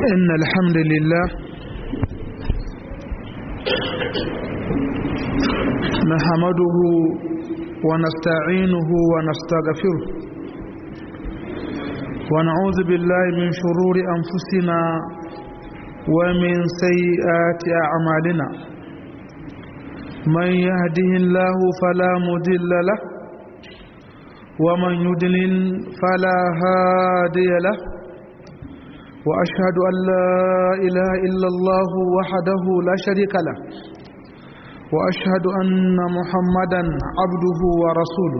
إن الحمد لله نحمده ونستعينه ونستغفره ونعوذ بالله من شرور أنفسنا ومن سيئات أعمالنا من يهده الله فلا مضل له ومن يضلل فلا هادي له وأشهد أن لا إله إلا الله وحده لا شريك له وأشهد أن محمدا عبده ورسوله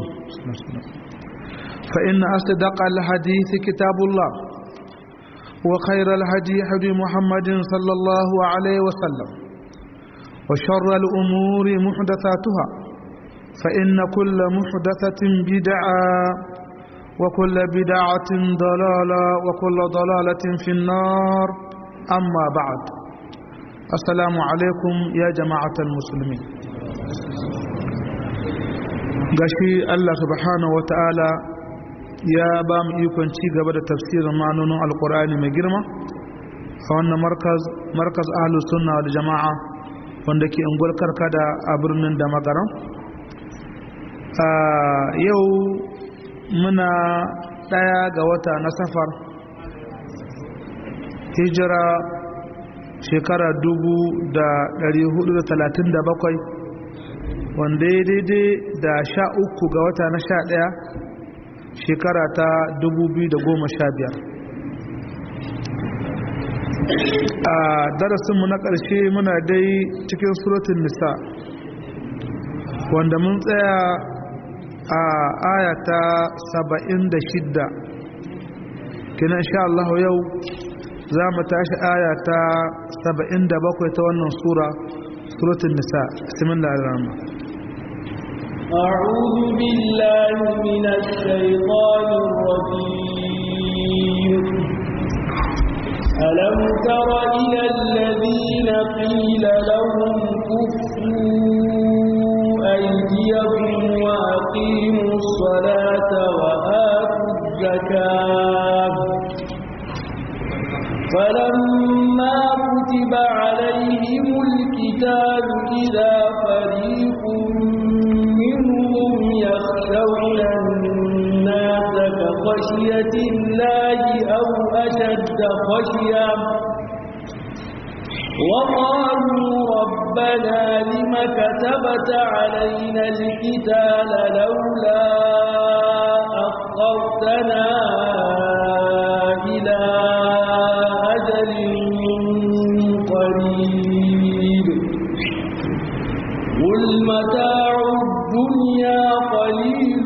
فإن أصدق الحديث كتاب الله وخير الهدي هدي محمد صلى الله عليه وسلم وشر الأمور محدثاتها فإن كل محدثة بدعة وكل بدعة ضلالة وكل ضلالة في النار أما بعد السلام عليكم يا جماعة المسلمين gashi Allah subhanahu wa ta'ala ya ba mu ikon ci gaba da tafsirin ma'anonin alkur'ani mai girma a wannan markaz ahlus sunna da jama'a wanda ke unguwar karkada a birnin da magaran yau muna ɗaya ga wata na safar hijira shekara dubu da ɗari hudu da talatin da bakwai wanda ya daidai da sha uku ga wata na sha ɗaya shekara ta dubu biyu da goma sha biyar a darasinmu na ƙarshe muna dai cikin suratun nisa wanda mun tsaya a ayata saba'in da shidda kina sha Allah yau za mu tashi ayata saba'in da bakwai ta wannan sura suratun nisa bismillah ar-rahman أعوذ بالله من الشيطان الرجيم ألم تر إلى الذين قيل لهم كفوا أيديكم وأقيموا الصلاة وآتوا الزكاة فلما كتب عليهم الكتاب إذا فريق منهم يخشون الناس كخشية الله أو أشد خشية وقالوا ربنا لم كتبت علينا القتال لولا أخرتنا إلى أجل قريب قل متاع الدنيا قليل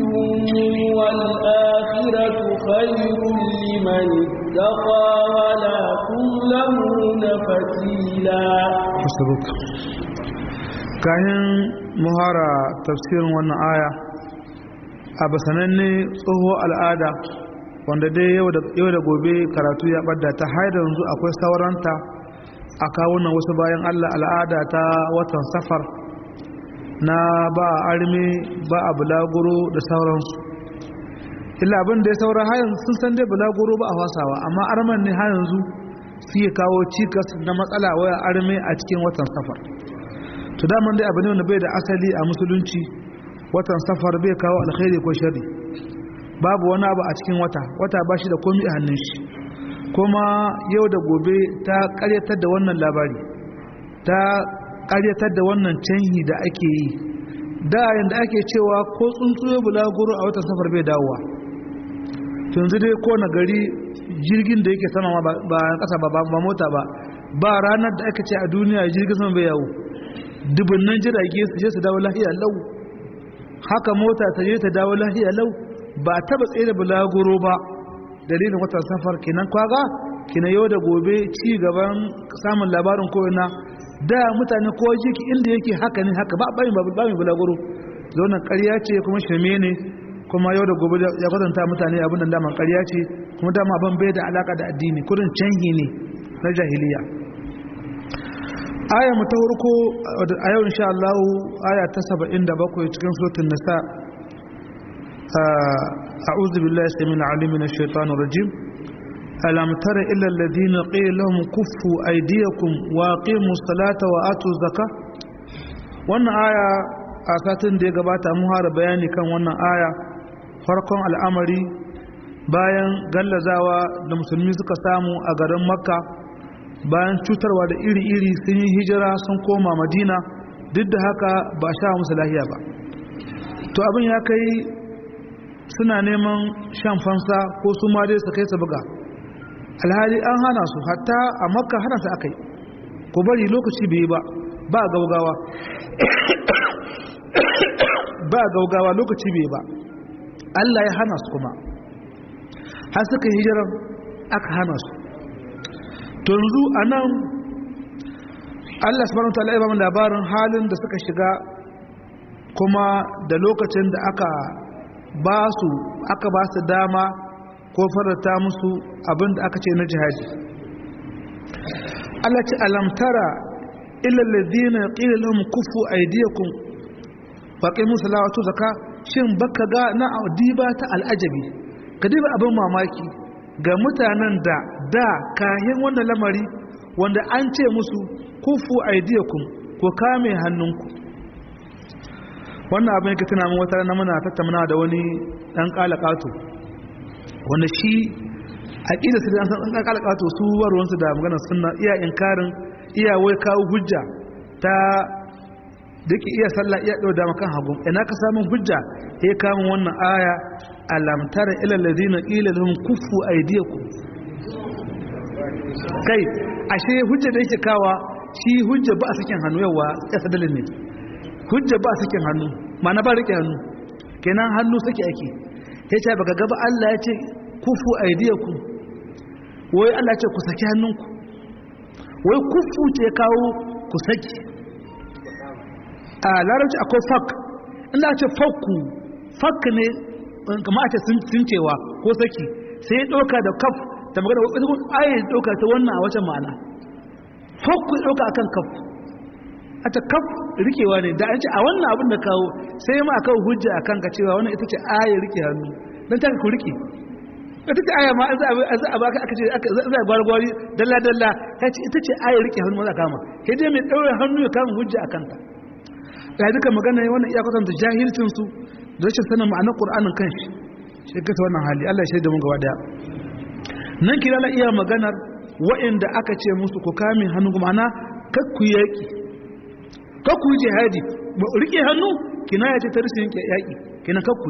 والآخرة خير لمن اتقى ولا تظلمون فتيلا hasbuk kayan muhara tafsirin wannan aya a basananne tsoho al'ada wanda dai yau da gobe karatu ya ɓadda ta haida yanzu akwai sauranta a kawunan wasu bayan allah al'ada ta watan safar na ba a armi ba a bulaguro da sauransu illa abin da ya saura hayan sun san dai bulaguro ba a fasawa amma arman ne ha yanzu suke kawo cikas na matsala waya arme a cikin watan safar to daman dai abu ne wanda bai da asali a musulunci watan safar bai kawo alkhairi ko shari babu wani abu a cikin wata wata ba shi da komi a hannun shi kuma yau da gobe ta karyatar da wannan labari ta karyatar da wannan canhi da ake yi da yanda ake cewa ko tsuntsuye bulaguro a watan safar bai dawowa yanzu dai ko na gari jirgin da yake sama ba kasa ba ba mota ba ba ranar da aka ce a duniya jirgin sama bai yawo dubunnan jirage su je su dawo lahiya lau haka mota ta je ta dawo lahiya lau ba taba tsaye da bulaguro ba dalilin watan safar kenan kwaga kina yau da gobe ci gaban samun labarin koyana da mutane ko jiki inda yake haka ne haka ba ba ba bulaguro zaunan ƙarya ce kuma shirme ne kuma yau da gobe ya kwatanta mutane abin da daman ƙarya ce kuma dama ban bai da alaka da addini kudin canhi ne na jahiliya aya mu ta farko a yau insha Allah aya ta 77 cikin suratul nisa a'udhu billahi samil alim minash shaitanir rajim alam tara illa alladhina qila lahum kuffu aydiyakum wa aqimus salata wa atuz zakah wannan aya a satin da ya gabata mun fara bayani kan wannan aya farkon al'amari bayan gallazawa da musulmi suka samu a garin makka bayan cutarwa da iri-iri sun yi hijira sun koma madina duk da haka ba sha musu lahiya ba to abin ya kai suna neman shan fansa ko su ma dai su kai su buga alhali an hana su hatta a makka hana su aka yi ku bari lokaci bai ba ba gaugawa ba gaugawa lokaci bai ba Allah ya hana su kuma har suka hijiran aka hana su to yanzu a nan Allah subhanahu ta'ala ya ba mu labarin halin da suka shiga kuma da lokacin da aka ba su aka ba su dama ko farata musu abin da aka ce na jihadi Allah ce alamtara illa alladhina qila lahum kufu aydiyakum faqimu salatu zaka shin baka ga na diba ta al'ajabi ka diba abin mamaki ga mutanen da da kahin wannan lamari wanda an ce musu kufu aydiyakum ko kame hannunku wannan abin yake tuna min wata na muna tattauna da wani dan kalakato wanda shi aqida su dan dan kalakato su warwansu da magana sunna iya inkarin iya wai kawo hujja ta dake iya sallah iya dau da makan hagu ina ka samu hujja sai kamun wannan aya alam tara ila alladhina qila lahum kuffu aydiyakum kai ashe hujja da yake kawa shi hujja ba a sakin hannu yawa ya sadalin ne hujja ba sakin hannu mana ba rike hannu kenan hannu sake ake ya ce baka gaba Allah ya ce kufu aidiyakum wai Allah ya ce ku saki hannunku wai kufu ce kawo ku saki a larabci akwai fak inda ce fakku fak ne kama a ce sun cewa ko saki sai ya ɗauka da kaf ta magana wasu ayi ɗauka ta wannan a wacan ma'ana fakku ya ɗauka akan kaf a ta kaf rikewa ne da an ce a wannan abin da kawo sai ma kawo hujja a kanka cewa wannan ita ce aya rike hannu don ta ku rike ita ce aya ma za a baka aka ce za a gwargwari dalla dalla ta ce ita ce aya rike hannu maza kama sai dai mai ɗaure hannu ya kama hujja a kanta da duka magana wannan iya kwatanta jahilcin su da rashin sanin ma'anar qur'anin kanshi shi ka ta wannan hali Allah ya shaida mun gaba daya nan kira la iya maganar wa'inda aka ce musu ku kame hannu kuma ana kakku yaki kakku jihadi rike hannu kina ya ce ta rashin yaki kina kakku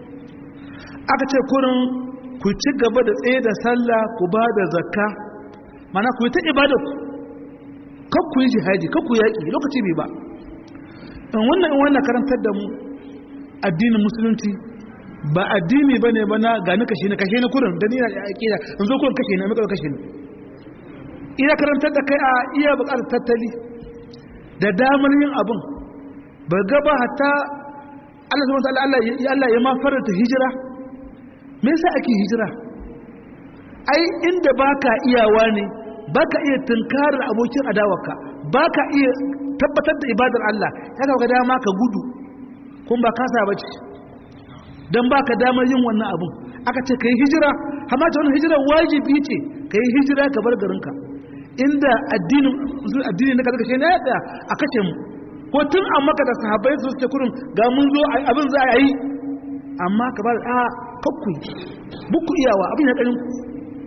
aka ce kurin ku ci gaba da tsaye da sallah ku ba da zakka mana ku yi ta ibada ku kakku yi jihadi kakku yaki lokaci bai ba in wannan in wannan karantar da mu addinin musulunci ba addini bane ba na gani kashe ni kashe ni kurin da ni na aqida in zo kurin kashe ni amma kawai kashe ni iya karantar da kai a iya buƙatar tattali da damar yin abun ba ga ba hatta Allah subhanahu wa ta'ala Allah ya Allah ya ma faranta hijira me yasa ake hijira ai inda baka iyawa ne baka iya tunkarar abokin adawarka baka iya tabbatar da ibadar Allah ya ga dama ka gudu kun ba kasa bace dan baka damar yin wannan abun aka ce kai hijira amma ta wannan hijira wajibi ce kai hijira ka bar garinka inda addinin addini na kaza kashe ne ya a kashe mu ko tun an maka da sahabbai su ce kurin ga mun zo abin za a yi amma ka ba a kakku buku iyawa abin ya ɗarin ku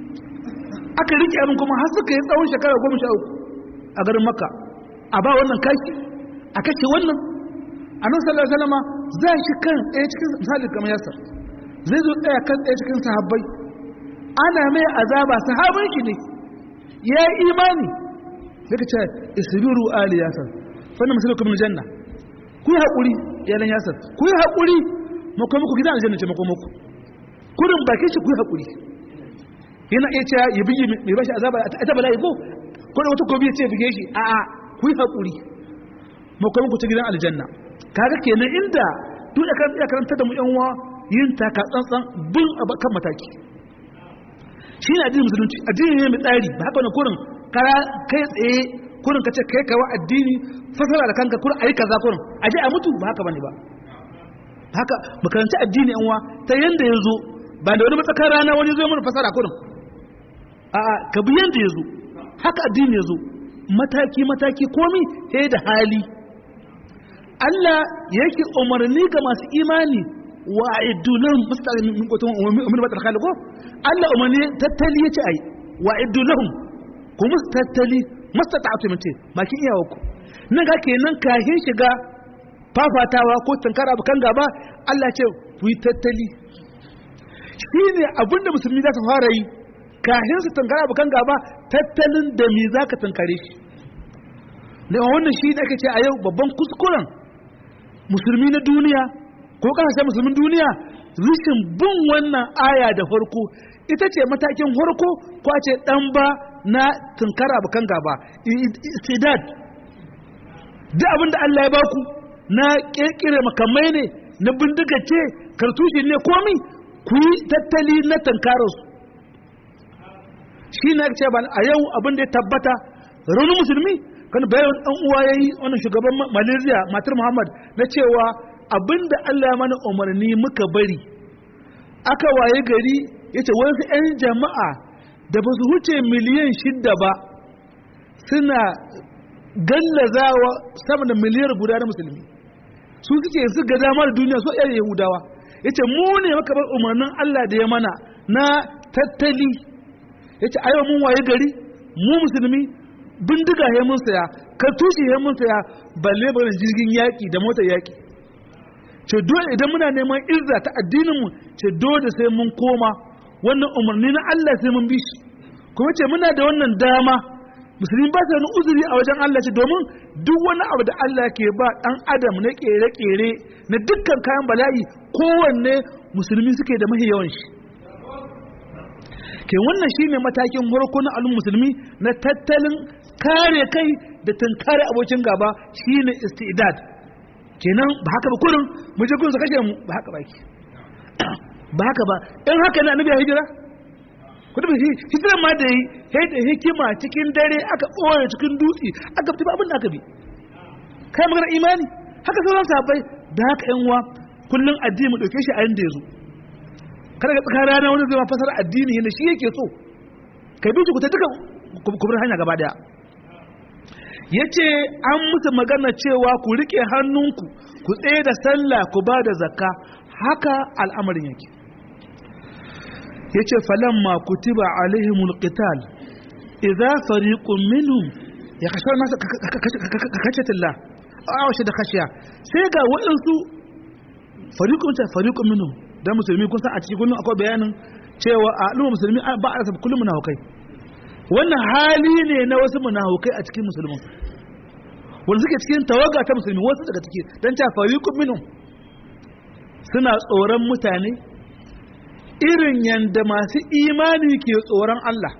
aka rike abin kuma har suka yi tsawon shekara goma sha uku a garin maka a ba wannan kaki a kashe wannan a nan sallar salama za shi kan ɗaya cikin misali kamar yasar zai zo ɗaya kan ɗaya cikin sahabbai ana mai azaba sahabin shi ne ya yi imani daga ce isbiru ali yasar fannin masalar kuma janna ku yi haƙuri yalan yasar ku yi haƙuri makon muku gidan aljanna ce makon muku kurin bakin shi ku yi haƙuri yana iya cewa ya bigi mai bashi azaba a ta bala'i ko ko da wata gobe ya ce bige shi a a ku yi haƙuri makon muku ta gidan aljanna kaga kenan inda duk da kan karanta da mu yan uwa yin taka tsantsan bin kan mataki shi ne addinin musulunci addini ne mai tsari ba haka wani kurin kara kai tsaye kurin ka ce kai kawo addini fasara da kanka kurin ayi kaza kurin a je a mutu ba haka bane ba haka makaranci addini yan uwa ta yanda ya zo ba da wani matsakar rana wani zo mana fasara kurin a ka bi yanda yazo haka addini yazo mataki mataki komi sai da hali Allah yake umarni ga masu imani wa idulahum mustaqim min qutum min batar khaliqo Allah umarni tattali yace ai wa idulahum kuma tattali mastata'tu minti makin iyawa ku nan ga kenan kahin shiga fafatawa ko tankara bukan gaba Allah ce ku yi tattali shine abinda musulmi za su fara yi kahin su tankara bukan gaba tattalin da me zaka tankare shi da wannan shi da ake ce a yau babban kuskuren musulmi na duniya ko kasashen musulmin duniya rishin bin wannan aya da farko ita ce matakin farko ko ce dan ba na tunkara bukan gaba istidad duk abinda Allah ya baku na kirkire makamai ne na bindiga ce kartushi ne komi ku yi tattali na tankararsu shi na ce ba a yau abinda ya tabbata raunin musulmi kan bayan dan uwa yayi wannan shugaban Malaysia matar Muhammad na cewa abinda Allah ya mana umarni muka bari aka waye gari yace wasu 'yan jama'a da ba su huce miliyan shidda ba suna gallazawa sama da miliyar guda na musulmi su suke su ga dama da duniya so yan yahudawa yace mu ne maka bar umarnin Allah da ya mana na tattali yace ayo mun waye gari mu musulmi bindiga ya mun saya kartushi ya mun saya balle barin jirgin yaki da motar yaki ce dole idan muna neman izza ta addinin mu ce dole sai mun koma wannan umarni na Allah sai mun bi shi kuma ce muna da wannan dama musulmi ba su wani uzuri a wajen Allah ce domin duk wani abu da Allah ke ba dan adam na kere-kere na dukkan kayan bala'i kowanne musulmi suke da mahi yawan shi ke wannan shine matakin farko na al'ummar musulmi na tattalin kare kai da tunkare abokin gaba shine istidad kenan ba haka ba kurin mu je kun su kashe mu ba haka ba ki ba haka ba in haka ne annabi ya hijira ku tafi hijira ma da yi sai da hikima cikin dare aka ɓoye cikin dutse aka fi abin da aka bi kai magana imani haka sauran sahabbai da haka yan uwa kullum addini mu dauke shi a yanda ya zo kada ka tsaka rana wani zai ma fasara addini yadda shi yake so kai bi ku ta duka kubur hanya gaba daya yace an musu magana cewa ku rike hannunku ku tsaye da sallah ku ba da zakka haka al'amarin yake yace falamma kutiba alaihimul qital idza fariqun minhum yakhshawna nas kakachatillah aw shi da khashiya sai ga waɗansu fariqun ta fariqun minhum dan musulmi kun san a cikin kullun akwai bayanin cewa a al'umma musulmi ba a rasa kullum munafikai wannan hali ne na wasu munafikai a cikin musulmin wanda suke cikin tawaga ta musulmi wasu daga ciki dan ta fariqun minhum suna tsoron mutane irin yanda masu imani ke tsoron Allah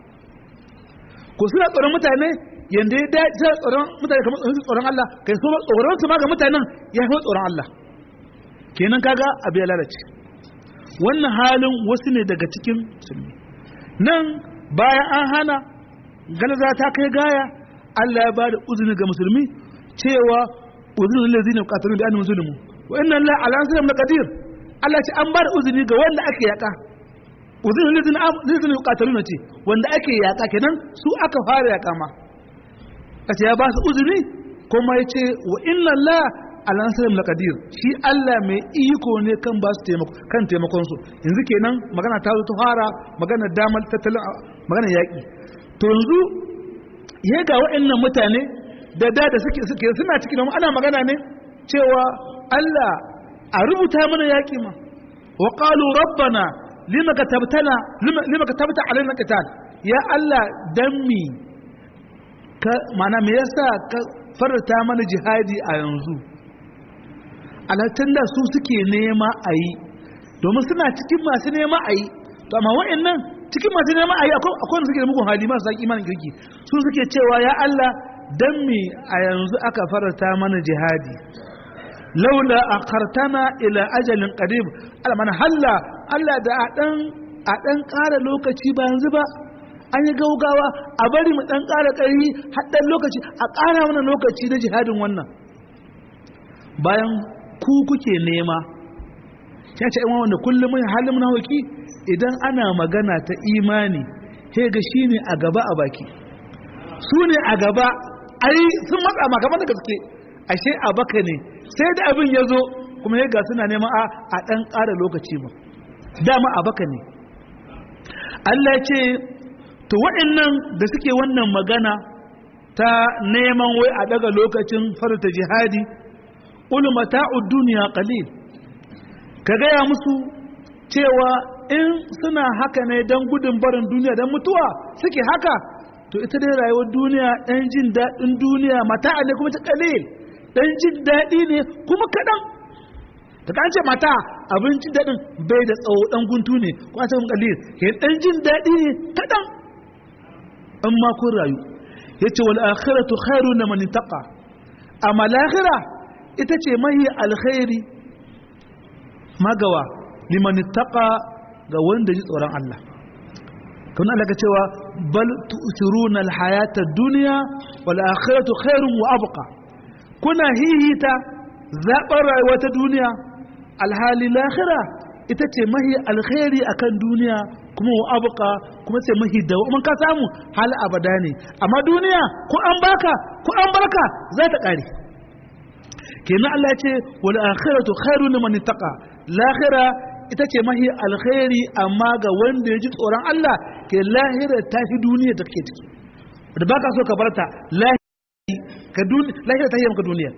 ko suna tsoron mutane yanda ya dace tsoron mutane kamar su tsoron Allah kai so tsoron su ma ga mutanen ya fi tsoron Allah kenan kaga abu ya lalace wannan halin wasu ne daga cikin musulmi nan bayan an hana galaza ta kai gaya Allah ya bada uzuri ga musulmi cewa uzuri lil ladina qatalun bi annahum zulmun wa inna Allah ala nasrihim laqadir Allah ce an bada uzuri ga wanda ake yaka uzuri lil ladina qatalun ce wanda ake yaka kenan su aka fara yaka ma kace ya ba su uzuri kuma yace wa inna Allah ala nasrihim laqadir shi Allah mai iko ne kan ba su taimako kan taimakon su yanzu kenan magana ta zo ta fara magana damar tattalin magana yaki to yanzu ya ga waɗannan mutane da da da suke suke suna cikin ana magana ne cewa Allah a rubuta mana yaki ma wa qalu rabbana lima katabtana lima katabta alaina qital ya Allah dan mi ka mana me yasa ka farta mana jihadi a yanzu alhattun da su suke nema a yi domin suna cikin masu nema a yi to amma wa'annan cikin masu nema a yi akwai wanda suke da mugun hali masu zaƙi imanin kirki su suke cewa ya Allah dan me a yanzu aka farata mana jihadi laula akhartana ila ajalin qarib almana halla Allah da a dan a dan ƙara lokaci ba yanzu ba an yi gaugawa a bari mu dan ƙara ƙarfi har dan lokaci a ƙara mana lokaci na jihadin wannan bayan ku kuke nema ya ce yan wanda kullum mai halin munafiki idan ana magana ta imani he ga shi ne a gaba a baki su ne a gaba ai sun matsa ma kamar da gaske ashe a baka ne sai da abin ya zo kuma ya ga suna neman a a ɗan ƙara lokaci ba dama a baka ne Allah ya ce to waɗannan da suke wannan magana ta neman wai a daga lokacin farta jihadi ulu mata'ud duniya qalil ka gaya musu cewa in suna haka ne don gudun barin duniya don mutuwa suke haka to ita dai rayuwar duniya ɗan jin daɗin duniya mata ne kuma ta qalil ɗan jin daɗi ne kuma kaɗan ta kan ce mata abin jin daɗin bai da tsawo ɗan guntu ne kuma ta qalil ke ɗan jin daɗi ne kaɗan in ma kun rayu yace wal akhiratu khairu liman taqa amma lahira ita ce mahi alkhairi magawa liman taqa ga wanda ji tsoron Allah kuma Allah ka cewa bal tu'thiruna alhayata ad-dunya wal akhiratu khairun wa abqa kuna hihita zaɓar rayuwa ta duniya alhali lahira ita ce mahi alkhairi akan duniya kuma wa abuka kuma sai mahi da mun ka samu hal abada ne amma duniya ko an baka ko an barka za ta kare kenan Allah ya ce wal akhiratu khairu liman ittaqa lahira ita ce mahi alkhairi amma ga wanda ya ji tsoron Allah ke lahira ta fi duniya da kake ciki da baka so ka barta lahira ta yi maka duniya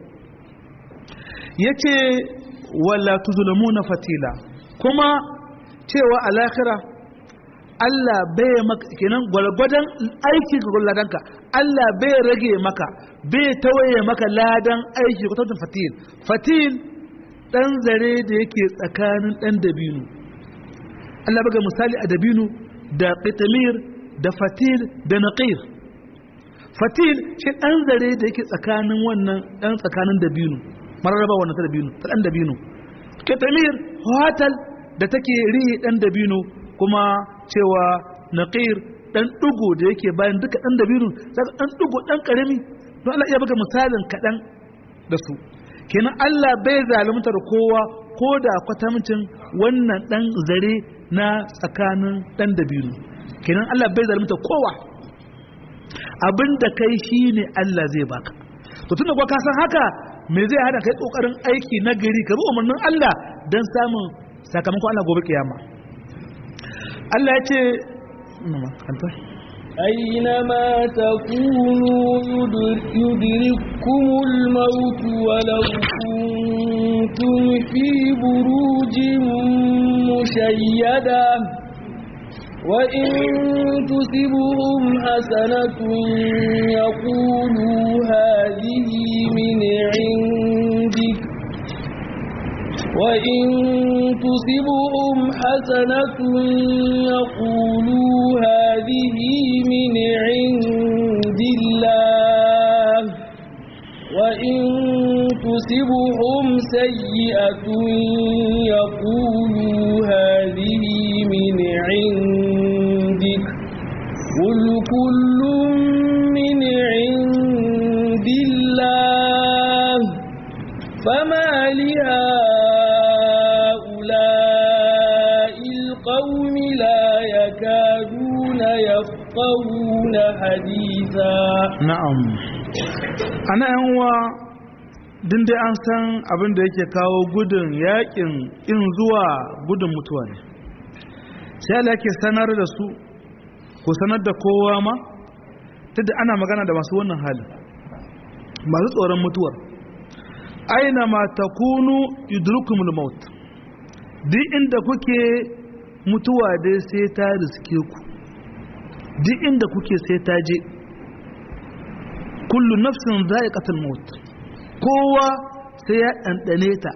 yace wala tuzlamuna fatila kuma cewa a lahira Allah bai maka kenan gwargwadon aiki ga ladanka Allah bai rage maka bai tawaye maka ladan aiki ko tantun fatil fatil dan zare da yake tsakanin dan dabino Allah baga misali a dabino da qitamir da fatil da naqir fatil shi dan zare da yake tsakanin wannan dan tsakanin dabino mararraba wannan ta dabino ta dan dabino qitamir hotel da take rihi dan dabino kuma cewa naqir dan dugo da yake bayan duka dan dabino daga dan dugo dan karami don Allah iya buga misalin kadan da su kenan Allah bai zaluntar kowa ko da kwatamcin wannan dan zare na tsakanin dan dabino kenan Allah bai zalunta kowa abinda kai shine Allah zai baka to tunda kuwa ka san haka me zai hada kai kokarin aiki na gari ka bi umarnin Allah dan samun sakamakon Allah gobe kiyama Allah ya ce أينما تكونوا يدرككم الموت ولو كنتم في بروج مشيدة وإن تصبهم حسنة يقولوا هذه من عندك وإن تصبهم حسنة يقولوا هذه من عند الله وإن تصبهم سيئة يقولوا هذه من عندك قل كل من عند الله فما لهؤلاء القوم لا يكادون يفقهون حديثا na'am ana yan uwa din dai an san abin da yake kawo gudun yakin in zuwa gudun mutuwa ne sai Allah yake sanar da su ko sanar da kowa ma tunda ana magana da masu wannan hali masu tsoron mutuwar aina ma takunu yudrukumul maut duk inda kuke mutuwa dai sai ta riske ku duk inda kuke sai ta je kullu nafsin za'iqatul maut kowa sai ya ɗanɗane ta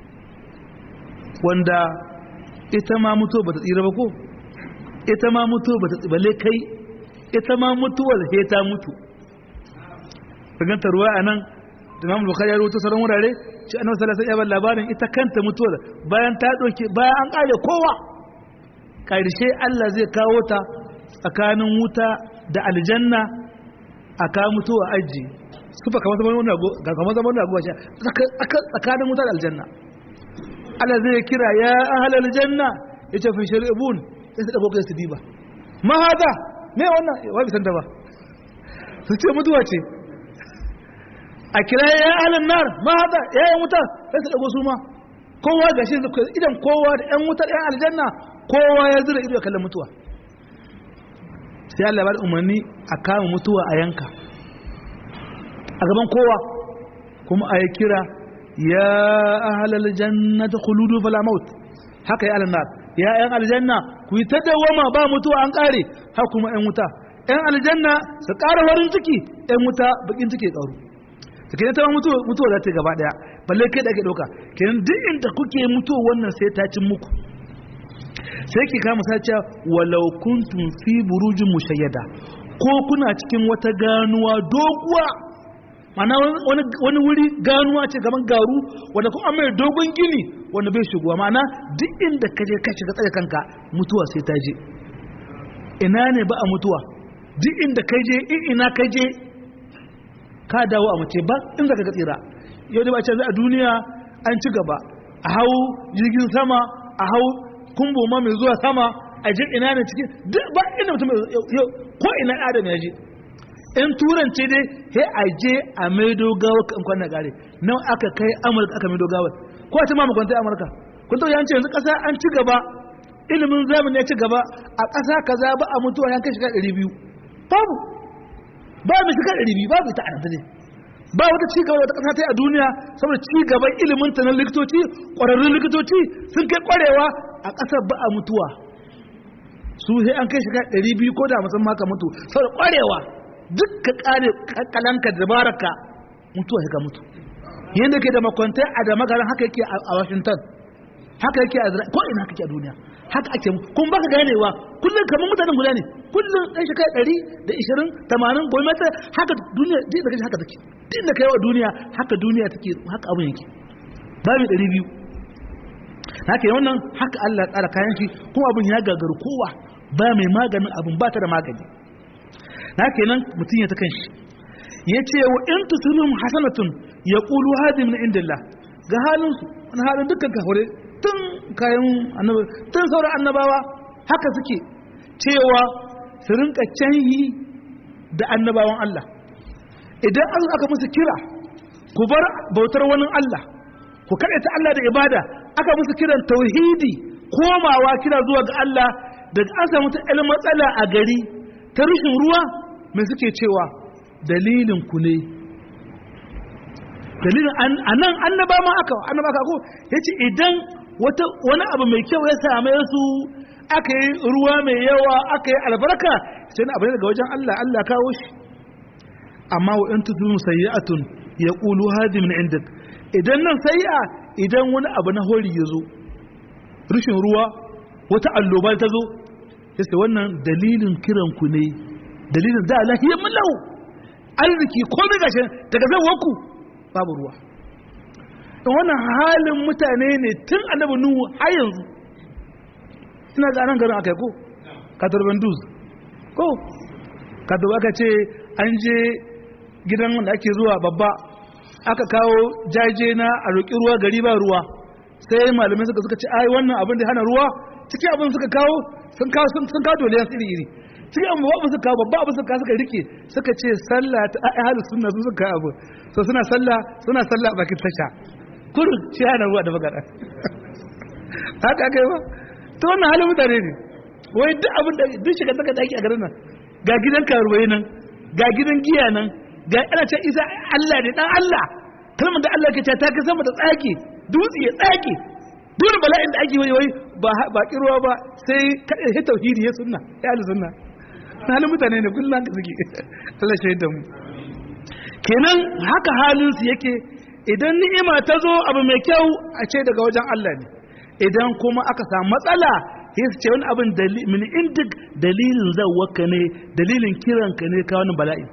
wanda ita ma mutuwa bata tsira ba ko ita ma mutuwa bata tsibale kai ita ma mutuwar he ta mutu ganta ruwa a nan imam bukhari ya rubuta sauran wurare shi annabi sallallahu alaihi wasallam labarin ita kanta mutuwar bayan ta doke bayan an kare kowa karshe Allah zai kawo ta tsakanin wuta da aljanna a kawo mutuwa aji sufa kamar zaman wani ago ga kamar zaman wani ago shi tsakanin wuta da aljanna Allah zai kira ya ahal aljanna yace fi shari'un sai su dago kai su diba ma hada me wannan wai bisan ta ba su ce mutuwa ce a kira ya alan nar ma hada ya yi wuta sai su dago su ma kowa ga shi idan kowa da yan wutar yan aljanna kowa ya zura ido kallon mutuwa sai Allah ya umarni a kama mutuwa a yanka a gaban kowa kuma a yi kira ya ahalal jannata khuludu fala maut haka ya alannar ya yan aljanna ku yi ta dawama ba mutuwa an kare haka kuma yan wuta yan aljanna su ƙara farin ciki yan wuta bakin ciki ƙaru ta kenan ta mutuwa mutuwa za ta gaba daya balle kai da ake ɗauka kenan duk inda kuke mutuwa wannan sai ta cin muku sai ki kama sace walau kuntum fi burujin mushayyada ko kuna cikin wata ganuwa doguwa mana wani wuri ganuwa ce gaban garu wanda kuma mai dogon gini wanda bai shigowa mana duk inda ka je ka shiga tsaye kanka mutuwa sai ta je ina ne ba a mutuwa duk inda ka je in ina ka je ka dawo a mace ba in zaka ga tsira yau da ba ce a duniya an ci gaba a hau jirgin sama a hau kumbo ma mai zuwa sama a jin ina ne cikin duk ba inda mutum yau ko ina adam ya je in turance dai he a je a maido gawa kan kwanan gare nan aka kai amurka aka maido gawa ko a ci ma makwantai amurka kun to yanci yanzu kasa an ci gaba ilimin zamani ya ci gaba a kasa kaza ba a mutuwa yan kai shiga ɗari biyu babu ba mu shiga ɗari biyu babu ita a nan ba wata ci gaba wata kasa ta a duniya saboda ci gaban ilimin ta na likitoci ƙwararrun likitoci sun kai ƙwarewa a ƙasar ba a mutuwa su sai an kai shiga ɗari biyu ko da musamman maka mutu saboda ƙwarewa duk ka ƙare kalanka da baraka mutuwa ka mutu yadda ke da makwantai a da magaran haka yake a washington haka yake a ko ina kake a duniya haka ake kun baka ganewa kullum kamar mutanen guda ne kullum ɗan shekara ɗari da ishirin tamanin gwamnati haka duniya duk da kashi haka take duk da kai wa duniya haka duniya take haka abin yake babu ɗari biyu haka yi wannan haka Allah tsara kayan shi kuma abin ya gagaru kowa ba mai maganin abin ba ta da magani na kenan mutum ya ta kan shi ya ce wa in tusulun hasanatun ya ƙulu hadi min indillah ga halinsu wani halin dukkan kafure tun kayan annabawa tun sauran annabawa haka suke cewa su rinka canyi da annabawan Allah idan an aka musu kira ku bar bautar wani Allah ku ta Allah da ibada aka musu kiran tauhidi komawa kira zuwa ga Allah daga an samu ta matsala a gari ta rushin ruwa mai suke cewa dalilin ku ne dalilin anan annaba ma aka annaba aka ko yace idan wata wani abu mai kyau ya same su aka yi ruwa mai yawa aka yi albarka sai na abu daga wajen Allah Allah kawo shi amma wa in tuzu sayyi'atun yaqulu hadi min indak idan nan sayyi'a idan wani abu na hori ya zo rushin ruwa wata alloba ta zo sai wannan dalilin kiran ku ne dalilin da lahiyar mulau arziki komai gashin daga zan waku babu ruwa don wannan halin mutane ne tun annabi nuhu har yanzu ina ga nan garin akai ko katarban duz ko katarba aka ce an je gidan da ake zuwa babba aka kawo jaje na a roƙi ruwa gari ba ruwa sai malamai suka suka ce ai wannan abin da hana ruwa cikin abin suka kawo sun kawo sun kawo dole iri iri cikin abin babu suka kawo babba abin suka suka rike suka ce sallah ta ahlus sunna su suka abu so suna sallah suna sallah a bakin tasha kurin shi hana ruwa da magana haka kai ba to wannan halin mutane ne wai duk abin da duk shiga saka daki a garin nan ga gidan karuwai nan ga gidan giya nan ga ana ce isa Allah ne dan Allah kalmar da Allah ke ce ta kai sama da tsaki dutse ya tsaki duk bala'in da ake wai ba ba kirwa ba sai kada ya tauhidi ya sunna ya al sunna halin mutane ne kullum haka suke Allah shaida mu kenan haka halin su yake idan ni'ima ta zo abu mai kyau a ce daga wajen Allah ne idan kuma aka samu matsala sai su ce wani abin min indik dalilin zawwaka ne dalilin kiranka ne ka wani bala'i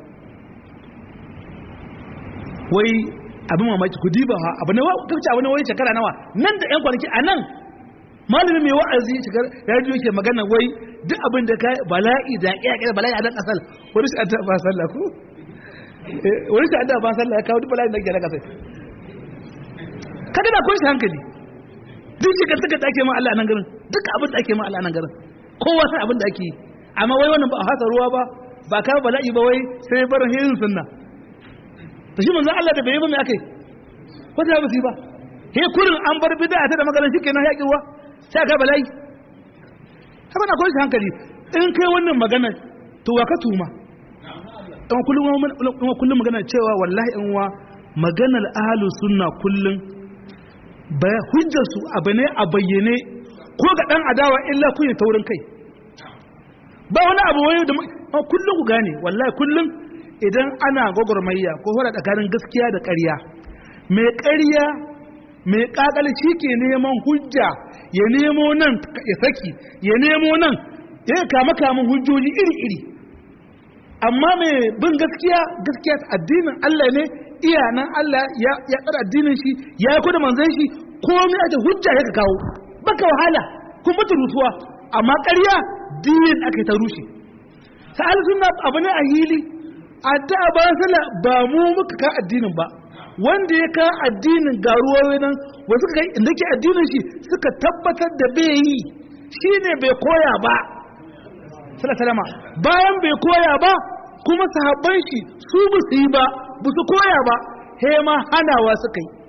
wai abin mamaki ku diba ha abu ne kace abu ne wai shekara nawa nan da yan kwanaki a nan malamin mai wa'azi shekar radio yake magana wai duk abin da kai bala'i da ya kai bala'i a dan kasal wani shi adda ba sallah ko wani shi adda ba sallah ya kawo duk bala'i da ke da kasal kaga da kun shi hankali duk shi ka saka da ake ma Allah nan garin duk abin da ake ma Allah nan garin kowa san abin da ake yi amma wai wannan ba a hasa ruwa ba ba ka bala'i ba wai sai barin hirin sunna to shi manzon Allah da bai yi ba me akai wata ba su yi ba he kurin an bar bid'a ta da maganar shi kenan yaƙi ruwa sai ka bala'i haka na kwanci hankali in kai wannan magana to wa ka tuma dan kullum kullum magana cewa wallahi in wa maganar ahlus sunna kullum ba hujjar su abu ne a bayyane ko ga dan adawa illa kun yi taurin kai ba wani abu wani da kullum ku gane wallahi kullum idan ana gwagwarmayya ko hura tsakanin gaskiya da ƙarya mai ƙarya mai ƙaƙal shi ke neman hujja ya nemo nan ya saki ya nemo nan ya kama kamun hujjoji iri-iri amma mai bin gaskiya gaskiya addinin Allah ne iya nan Allah ya tsara addinin shi ya yi kuda manzan shi komai ake hujja ya ka kawo baka wahala kun mutu rutuwa amma ƙarya dinin aka yi ta rushe sa'al sunna abu ne a hili a da ba sallah ba mu muka ka addinin ba wanda ya ka addinin garuwa nan wasu ka inda ke addinin shi suka tabbatar da bai yi shine bai koya ba salama bayan bai koya ba kuma sahabban shi su ba su yi ba ba su koya ba he ma hanawa suka yi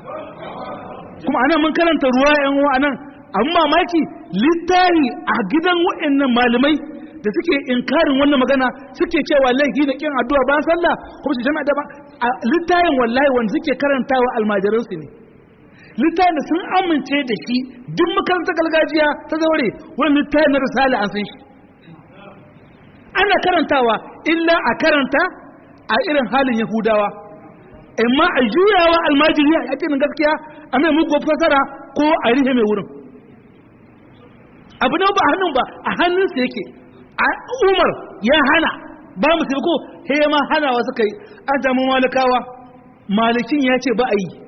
kuma anan mun karanta ruwa yan uwa anan amma mamaki littahi a gidan wa'annan malamai da suke inkarin wannan magana suke cewa laifi da kin addu'a bayan sallah kuma su jama'a da ba a littayin wallahi wanda suke karantawa almajiran su ne littayin da sun amince da shi duk makarantar gargajiya ta zaure wani littayin na risala an san shi ana karantawa illa a karanta a irin halin yahudawa amma a juyawa almajiri a yakin gaskiya a mai mugu fasara ko a rihe mai wurin abu ne ba a hannun ba a hannunsa yake umar ya hana ba mu ko he ma hanawa suka yi an samu malikawa malikin ya ce ba a yi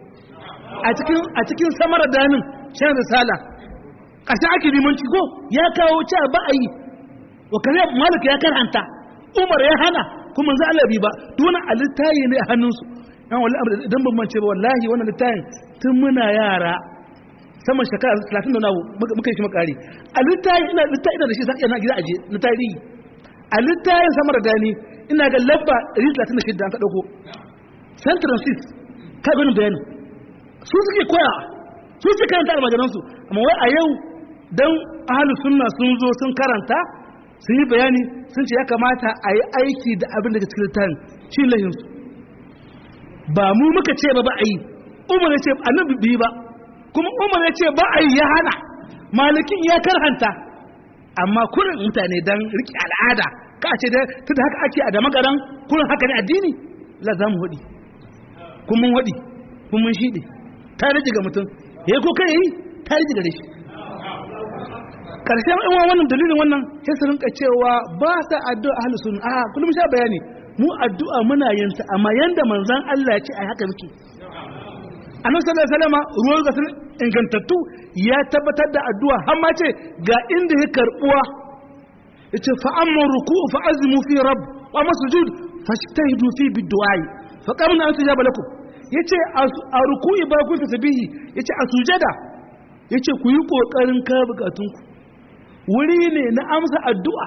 a cikin samar danin shan risala ƙasa ake limanci ko ya kawo cewa ba a yi wa kare malik ya karanta umar ya hana kuma za Allah bi ba duk a littayi ne a hannunsu yan wallahi idan ban mance ba wallahi wannan littayin tun muna yara sama shekara 30 da nawo muka yi shi makari a littayi ina littayi ina da shi sai ina gida aje na tarihi a littayin samar da gani ina ga labba 136 an ka dauko central six ka gani bayani su suke koya su suke karanta almajiransu amma wai a yau dan ahlus sunna sun zo sun karanta sun yi bayani sun ce ya kamata a yi aiki da abin da ke cikin littafin shi lahinsu ba mu muka ce ba ba a yi umar ya ce annabi bi ba kuma umar ya ce ba a yi ya hana malikin ya karhanta amma kurin mutane don riƙe al'ada ka ce da ta da haka ake a da magaran kurin haka ne addini la za mu haɗi kun mun haɗi kun mun shiɗi ta rage ga mutum ya ko kai yi ta rage gare shi karshen ɗan wannan dalilin wannan sai su rinka cewa ba ta addu'a ahlus sunna a kullum sha bayani mu addu'a muna yin ta amma yanda manzon Allah ya ce ai haka muke annabi sallallahu alaihi wasallam ruwan ga ingantattu ya tabbatar da addu'a har ma ce ga inda ya karbuwa yace fa amma ruku'u fa azmu fi rabb wa amma sujud fashtahidu fi biddu'a fa qamna an tujaba lakum yace a ruku'i ba kun tasbihi yace a sujada yace ku yi kokarin ka bukatunku wuri ne na amsa addu'a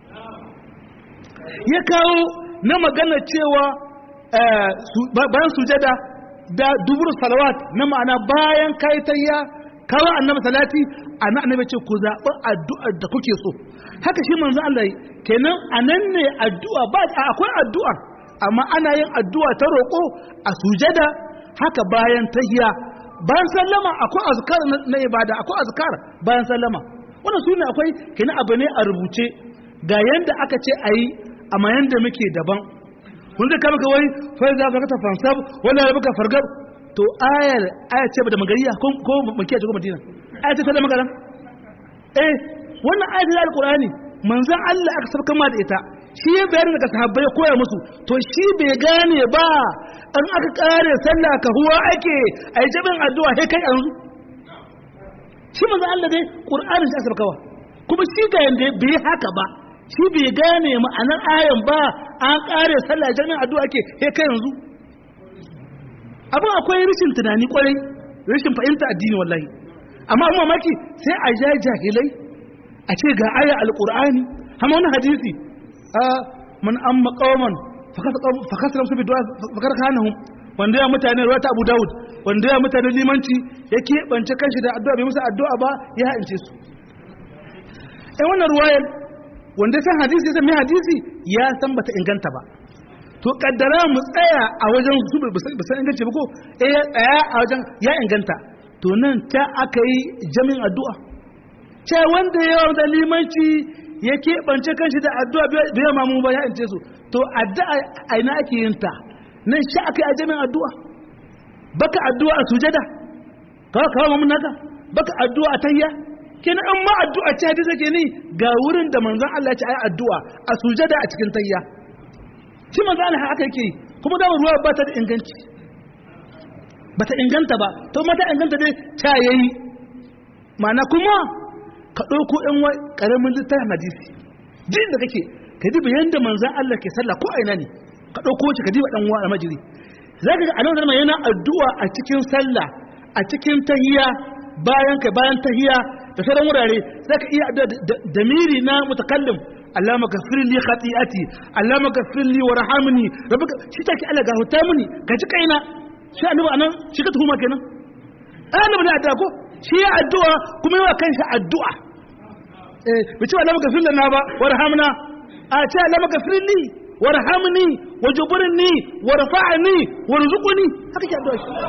ya kawo na magana cewa bayan sujada da dubur salawat na ma'ana bayan kaitayya kawo annabi salati ana annabi ce ku zaɓi addu'ar da kuke so haka shi manzo Allah kenan anan ne addu'a ba akwai addu'a amma ana yin addu'a ta roƙo a sujada haka bayan tahiya bayan sallama akwai azkar na ibada akwai azkar bayan sallama wannan sune akwai kina abu ne a rubuce ga yanda aka ce a yi amma yanda muke daban wanda ka maka wai fa za ka ta fansab wala ya baka fargab to ayar aya ce da magariya ko ko makiya ce ko madina aya ce ta da magana eh wannan aya ce da alqur'ani manzon Allah aka sabka ma da ita shi ya bayar daga sahabbai ya koya musu to shi bai gane ba an aka kare sallah ka huwa ake ai jabin addu'a sai kai yanzu shi manzo Allah dai Qur'anin shi aka kawa kuma shi ga yanda bai haka ba shi bai gane ma'anar ayan ba an kare sallah jami'in addu'a ke he kai yanzu abin akwai rashin tunani kwarai rashin fahimta addini wallahi amma amma mamaki sai a ja jahilai a ce ga aya alqur'ani amma wannan hadisi a man amma qauman fakasar su biduwa fakar kanahum wanda ya mutane ruwa ta Abu Dawud wanda ya mutane limanci ya keɓance kanshi da addu'a bai musu addu'a ba ya ha'ince su ai wannan ruwayar wanda san hadisi ya san mai hadisi ya san bata inganta ba to kaddara mu tsaya a wajen su ba san inganci ba ko eh ya tsaya a wajen ya inganta to nan ta aka yi jami'in addu'a ce wanda ya wanda limanci ya keɓance kanshi da addu'a bai ya mamu ba ya ince su to addu'a a ina ake yin ta nan shi aka yi a jami'in addu'a baka addu'a a sujada kawo kawo mamun naka baka addu'a a tayya kina an ma addu'a ce hadisi ke ni ga wurin da manzon Allah ya ce ayi addu'a a sujada a cikin tayya shi manzon Allah haka yake kuma da ruwa ba ta da inganci ba ta inganta ba to mata inganta dai ta yayi ma'ana kuma ka ɗauko ɗan wai ƙaramin littafin hadisi jin da kake ka diba yanda manzon Allah ke sallah ko aina ne ka ɗauko shi ka diba ɗan wa almajiri za ka ga a nan yana addu'a a cikin sallah a cikin tahiya bayan ka bayan tahiya da sauran wurare za ka iya addu'a da miri na mutakallim Allah magafir li khati'ati Allah magafir li warhamni rabbaka shi take Allah ga huta muni ka ji kaina shi annabi anan shi ka tuhuma kenan annabi ne addu'a ko shi ya addu'a kuma yawa kanshi addu'a eh bice Allah magafir lana ba warhamna a ce Allah magafir li warhamni wajburni warfa'ni warzuqni haka ke addu'a shi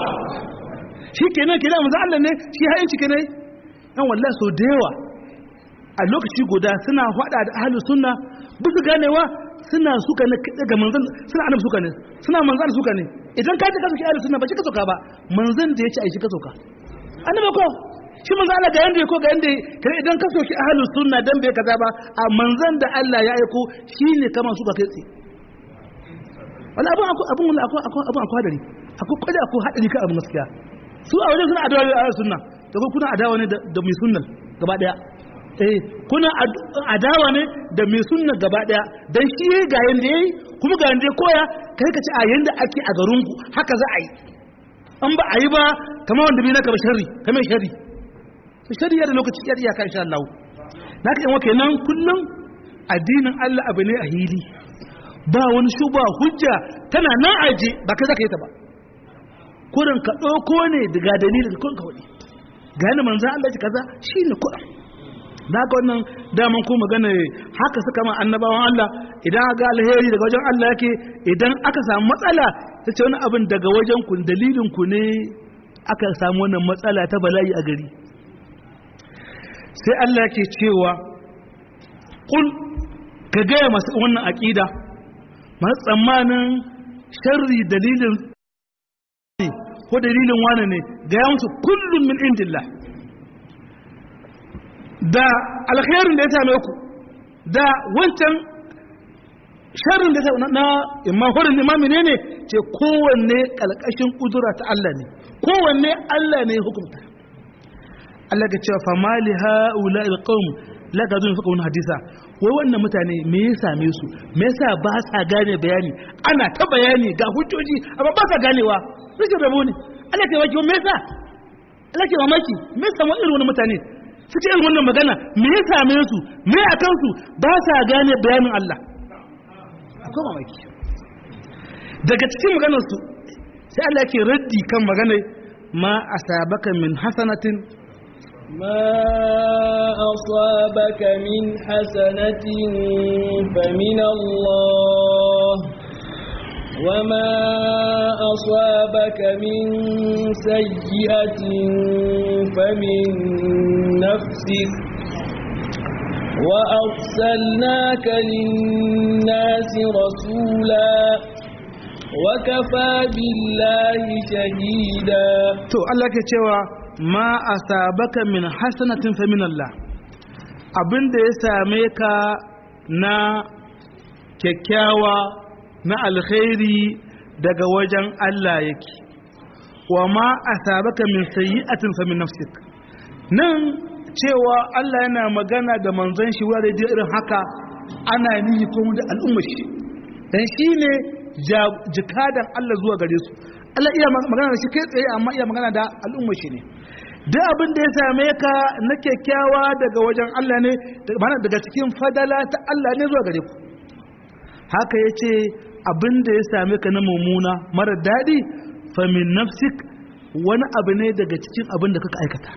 shi kenan kenan manzo Allah ne shi hayin ci kenan dan wallahi so da yawa a lokaci guda suna hada da ahlus sunna bisa ganewa suna suka ne ga manzon suna annabi suka ne suna manzon suka ne idan ka ji ka soki ahlus sunna ba shi ka soka ba manzon da yace ai shi ka soka annabi ko shi manzo Allah ga yanda ko ga yanda kare idan ka soki ahlus sunna dan bai kaza ba a manzon da Allah ya aiko shine kaman suka kai tsi wala abun abun abun abun akwai hadari akwai kwada akwai hadari ka abun gaskiya su a wajen suna adawa da ahlus sunna da kuma kuna adawa ne da mai sunnan gaba daya eh kuna adawa ne da mai sunna gaba daya dan shi yayi ga yanda yayi kuma ga yanda koya kai ka ci a yanda ake a garin ku haka za a yi an ba a yi ba kamar wanda bai naka ba sharri kamar sharri to sharri da lokaci ya iyaka insha Allah naka yan wake nan kullum addinin Allah abu ne a hili ba wani shuba hujja tana nan aje ba kai zaka yi ta ba kurin ka ɗauko ne daga dalilin kun ka waɗi ga yana manzan Allah ji kaza shi ne kuɗin da haka wannan daman ko magana haka suka ma annabawan Allah idan ga alheri daga wajen Allah yake idan aka samu matsala ta ce wani abin daga wajen ku dalilin ku ne aka samu wannan matsala ta bala'i a gari sai Allah yake cewa kul ka gaya masu wannan aƙida masu tsammanin sharri dalilin ko dalilin wane ne ga ya musu kullum min indillah da alkhairin da ya same ku da wancan sharrin da ya same na imma horin imami ne ne ce kowanne kalkashin kudura ta Allah ne kowanne Allah ne hukunta Allah ga cewa famali haula alqawm la gadun fuka wani hadisa wai wannan mutane me ya same su me yasa ba sa gane bayani ana ta bayani ga hujjoji amma ba sa ganewa rikin rabo ne Allah ke waki me yasa Allah ke mamaki me yasa irin wani mutane suke irin wannan magana me ya same su me a kansu ba sa gane bayanin Allah akwai mamaki daga cikin maganar su sai Allah ke raddi kan magana ma asabaka min hasanatin ما أصابك من حسنة فمن الله وما أصابك من سيئة فمن نفسك وأرسلناك للناس رسولا وكفى بالله شهيدا to Allah ke cewa ma asabaka min hasanatin fa min Allah abinda ya same ka na kyakkyawa na alkhairi daga wajen Allah yake wa ma asabaka min sayyi'atin fa min nafsik nan cewa Allah yana magana da manzon shi wurare da irin haka ana nihi kuma da al'ummar shi dan shine jikadan Allah zuwa gare su Allah iya magana da shi kai tsaye amma iya magana da al'ummar shi ne duk abin da ya same ka na kyakkyawa daga wajen Allah ne daga cikin fadala ta Allah ne zuwa gare ku haka ya ce abin da ya same ka na mummuna mara daɗi famin nafsik wani abu ne daga cikin abin da kaka aikata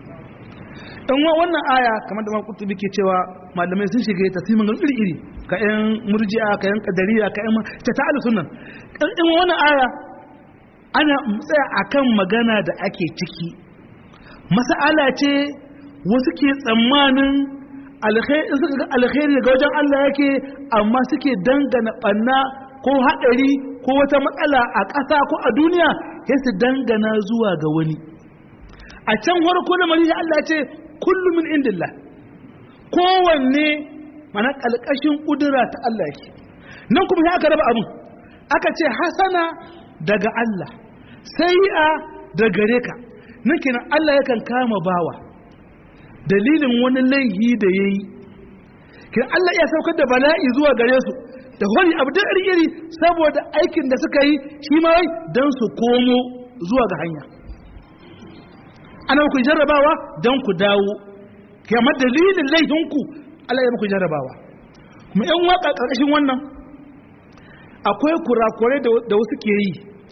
in wa wannan aya kamar da makutubi ke cewa malamai sun shiga ta siman iri iri ka yan murji'a ka yan kadariya ka yan ta ta'ala sunan in wannan aya ana tsaya akan magana da ake ciki mas'ala ce wasu ke tsammanin suka ga alkhairi daga wajen Allah yake amma suke dangana banna ko haɗari ko wata matsala a ƙasa ko a duniya sai su dangana zuwa ga wani a can farko da mari Allah ce kullum min indillah kowanne mana ƙalƙashin ƙudura ta Allah yake nan kuma sai aka raba abin aka ce hasana daga Allah sai'a da gare ka nan kenan Allah yakan kama bawa dalilin wani laihi da ya yi kenan Allah ya saukar da bala'i zuwa gare su da wani abu da iri saboda aikin da suka yi shi ma wai don su komo zuwa ga hanya ana ku jarrabawa don ku dawo kamar dalilin laifinku Allah ya muku jarrabawa kuma yan waka ƙarƙashin wannan akwai kurakurai da wasu ke yi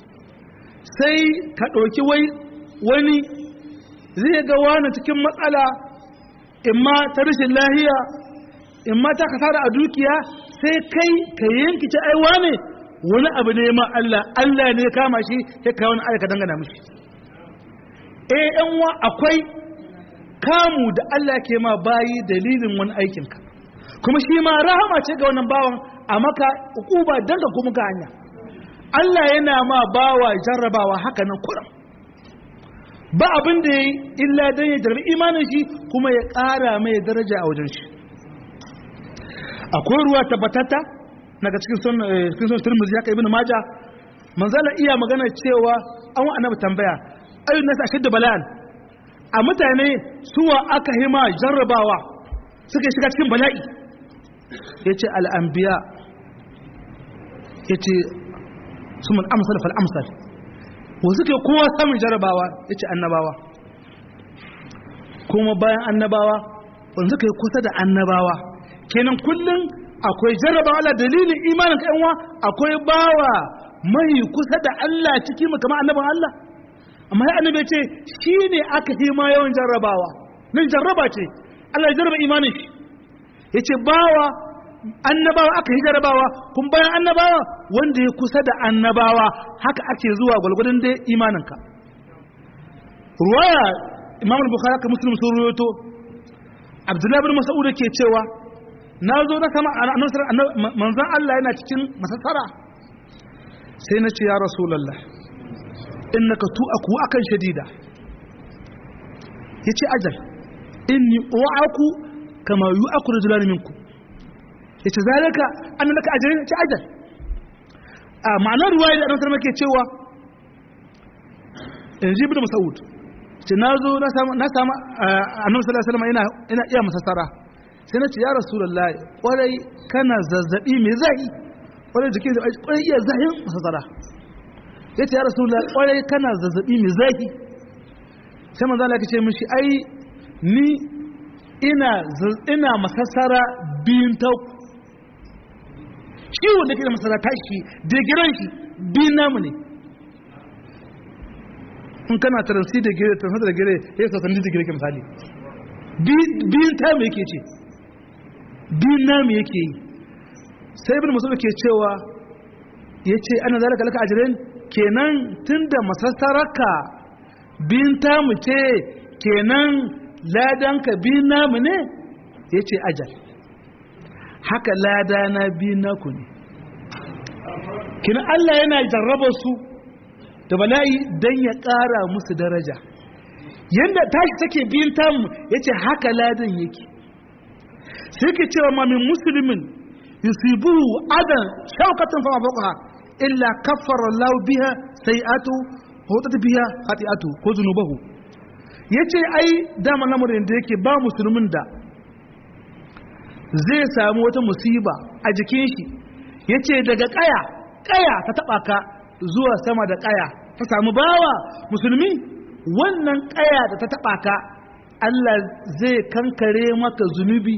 sai ka ɗauki wani zai ga wani cikin matsala imma ta rashin lahiya imma ta kasara a dukiya sai kai ka yanki ci aiwa ne wani abu ne ma Allah Allah ne kama shi ya kai wani aika dangana mishi eh yan wa akwai kamu da Allah ke ma bayi dalilin wani aikinka kuma shi ma rahama ce ga wannan bawan a maka ukuba dan ka kuma ga hanya Allah yana ma bawa jarrabawa haka nan kuram ba abin da yayi illa dan ya jarrabi imanin shi kuma ya ƙara mai daraja a wajen shi akwai ruwa tabbatata daga cikin son cikin son Tirmidhi ya kai ibn Majah manzala iya magana cewa an wa annabi tambaya ayyun nas ashaddu bala'an a mutane suwa aka hima jarrabawa suka shiga cikin bala'i yace al-anbiya yace sumun amsal fal amsal wa suke kowa samun jarrabawa yace annabawa kuma bayan annabawa wanda suka yi kusa da annabawa kenan kullum akwai jarrabawa Allah dalilin imanin ka yanwa akwai bawa mai kusa da Allah ciki mu kamar annabin Allah amma ya annabi ce shi ne aka yi ma yawan jarrabawa nan jarraba ce Allah ya jarraba imanin shi ya ce bawa annabawa aka yi jarrabawa kun bayan annabawa wanda ya kusa da annabawa haka ake zuwa gwalgwadon da imaninka ruwaya imam bukhari ka muslim sun ruwaito abdullahi bin mas'ud ke cewa na zo na sama manzan Allah yana cikin masassara sai na ce ya rasulallah innaka tu'aku akan shadida yace ajal inni u'aku kama yu'aku rajulan minku yace zalika annaka ajrin yace ajal a ma'anar ruwaya da annabi ke cewa inji ibn mas'ud ce nazo na samu na samu annabi sallallahu alaihi wasallam ina ina iya masassara sai na ce ya rasulullah kwarai kana zazzabi mai zai kwarai jikin kwarai iya zahin masassara ya ce ya rasulullah kwarai kana zazzabi mai zafi sai manzo Allah ya ce mishi ai ni ina ina masassara biyun ta shi wanda ke da masassara ta shi da giran shi biyun namu ne in kana taransi da gire taransi da gire ya sa sanin da gire ke misali biyun ta mu yake ce biyun namu yake yi sai ibn musulun ke cewa ya ce ana zalika laka ajirin kenan tun da masassararka biyun tamu ce kenan ladanka biyun namu ne ya ce ajal haka ladana biyun naku ne kenan Allah yana jarraba su da bala'i don ya ƙara musu daraja yadda tashi take biyun tamu ya ce haka ladan yake sai ke cewa mamin musulmin yusibuhu adan shaukatan fama fauka illa kaffara Allah biha sai'atu hutat biha khati'atu ko zunubahu yace ai dama lamarin da yake ba musulmin da zai samu wata musiba a jikin shi yace daga kaya kaya ta taba ka zuwa sama da kaya ta samu bawa musulmi wannan kaya da ta taba ka Allah zai kankare maka zunubi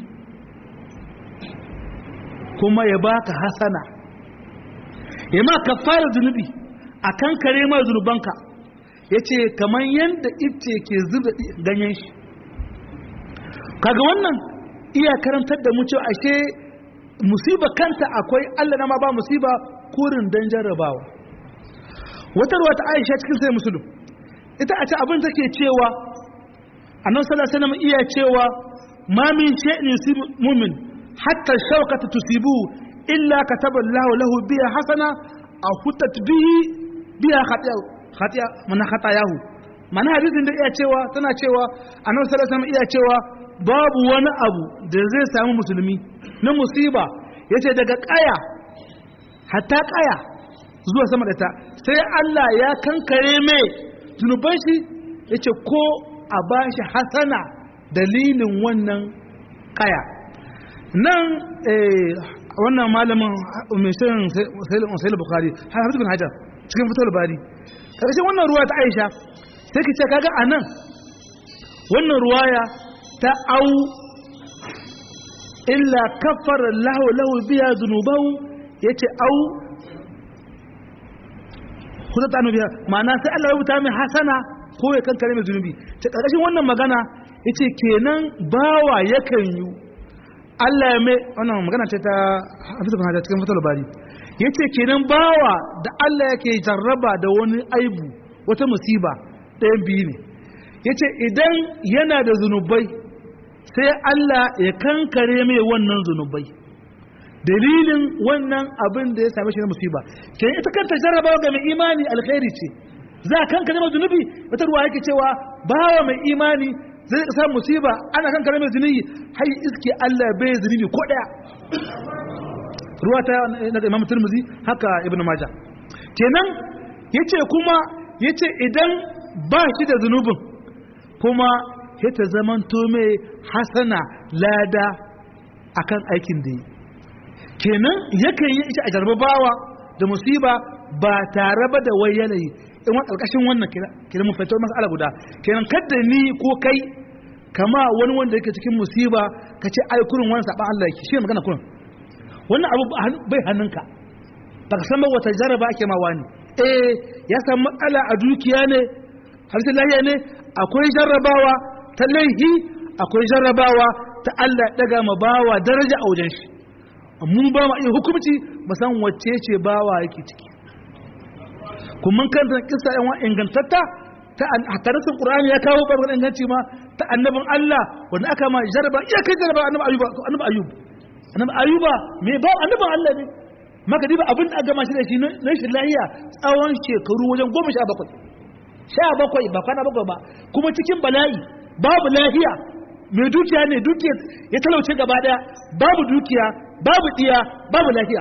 kuma ya baka hasana ya ma kafara zunubi a kankare ma zunubanka ya ce kamar yadda ice ke zuba ganyen shi kaga wannan iya karantar da mu cewa ashe musiba kanta akwai Allah na ma ba musiba kurin dan jarrabawa wata ruwa ta Aisha cikin sai musulun ita a ce abin take cewa annabi sallallahu alaihi wasallam iya cewa ma min shay'in yusibu mu'min hatta shawkata tusibu illa kataba Allahu lahu biha hasana aw hutat bihi biha khati'a khati'a mana khatayahu mana hadisin da iya cewa tana cewa annabi sallallahu alaihi wasallam iya cewa babu wani abu da zai samu musulmi na musiba yace daga kaya hatta kaya zuwa sama da ta sai Allah ya kankare mai zunuban shi yace ko a bashi hasana dalilin wannan kaya nan wannan malamin mai shirin sai bukhari hafiz bin hajar cikin fitar bari ƙarshen wannan ruwa ta aisha sai ki ce kaga a nan wannan ruwaya ta au illa kafara lahu lahu biya zunubahu ya ce au kusa ta biya ma'ana sai Allah ya rubuta mai hasana ko ya kankare mai zunubi ta ƙarƙashin wannan magana ya ce kenan bawa yakan yi Allah ya mai wannan magana ce ta hafiz bin hajar cikin fitar bari ya ce kenan bawa da Allah yake jarraba da wani aibu wata musiba ɗayan biyu ne ya ce idan yana da zunubai sai Allah ya kankare mai wannan zunubai dalilin wannan abin da ya same shi na musiba ke ita kanta jarrabawa ga mai imani alkhairi ce za a kankare mai zunubi wata ruwa yake cewa bawa mai imani zai sa musiba ana kankare mai zunubi har iske Allah bai zunubi ko ɗaya ruwa ta na imam turmuzi haka ibn majah kenan yace kuma yace idan ba shi da zunubin kuma ya ta zamanto mai hasana lada akan aikin da yi kenan yakan yi shi a jarbabawa da musiba ba tare ba da wai yanayi in wani ƙarƙashin wannan kira mun fahimtar mas'ala guda kenan kadda ni ko kai kama wani wanda yake cikin musiba ka ce ai kurin wani saɓa Allah yake shi ne magana kurin wannan abu bai hannunka ba ka san ba wata jaraba ake ma wani eh ya samu matsala a dukiya ne harshen lahiya ne akwai jarrabawa ta laihi akwai jarrabawa ta Allah daga ma bawa daraja a wajen shi mun ba ma iya hukumci ba san wacce ce bawa yake ciki kuma mun kanta kissa yan ingantatta ta hadisin Qur'ani ya kawo barbar inganci ma ta annabin Allah wanda aka ma jarraba iya kai jarraba annabi Ayyub annabi Ayyub annabi ayuba me ba annabin Allah ne maka diba abin da aka gama shi da shi na shi lahiya tsawon shekaru wajen goma sha bakwai sha bakwai ba kwana bakwai ba kuma cikin bala'i babu lahiya mai dukiya ne dukiya ya talauce gaba daya babu dukiya babu diya babu lahiya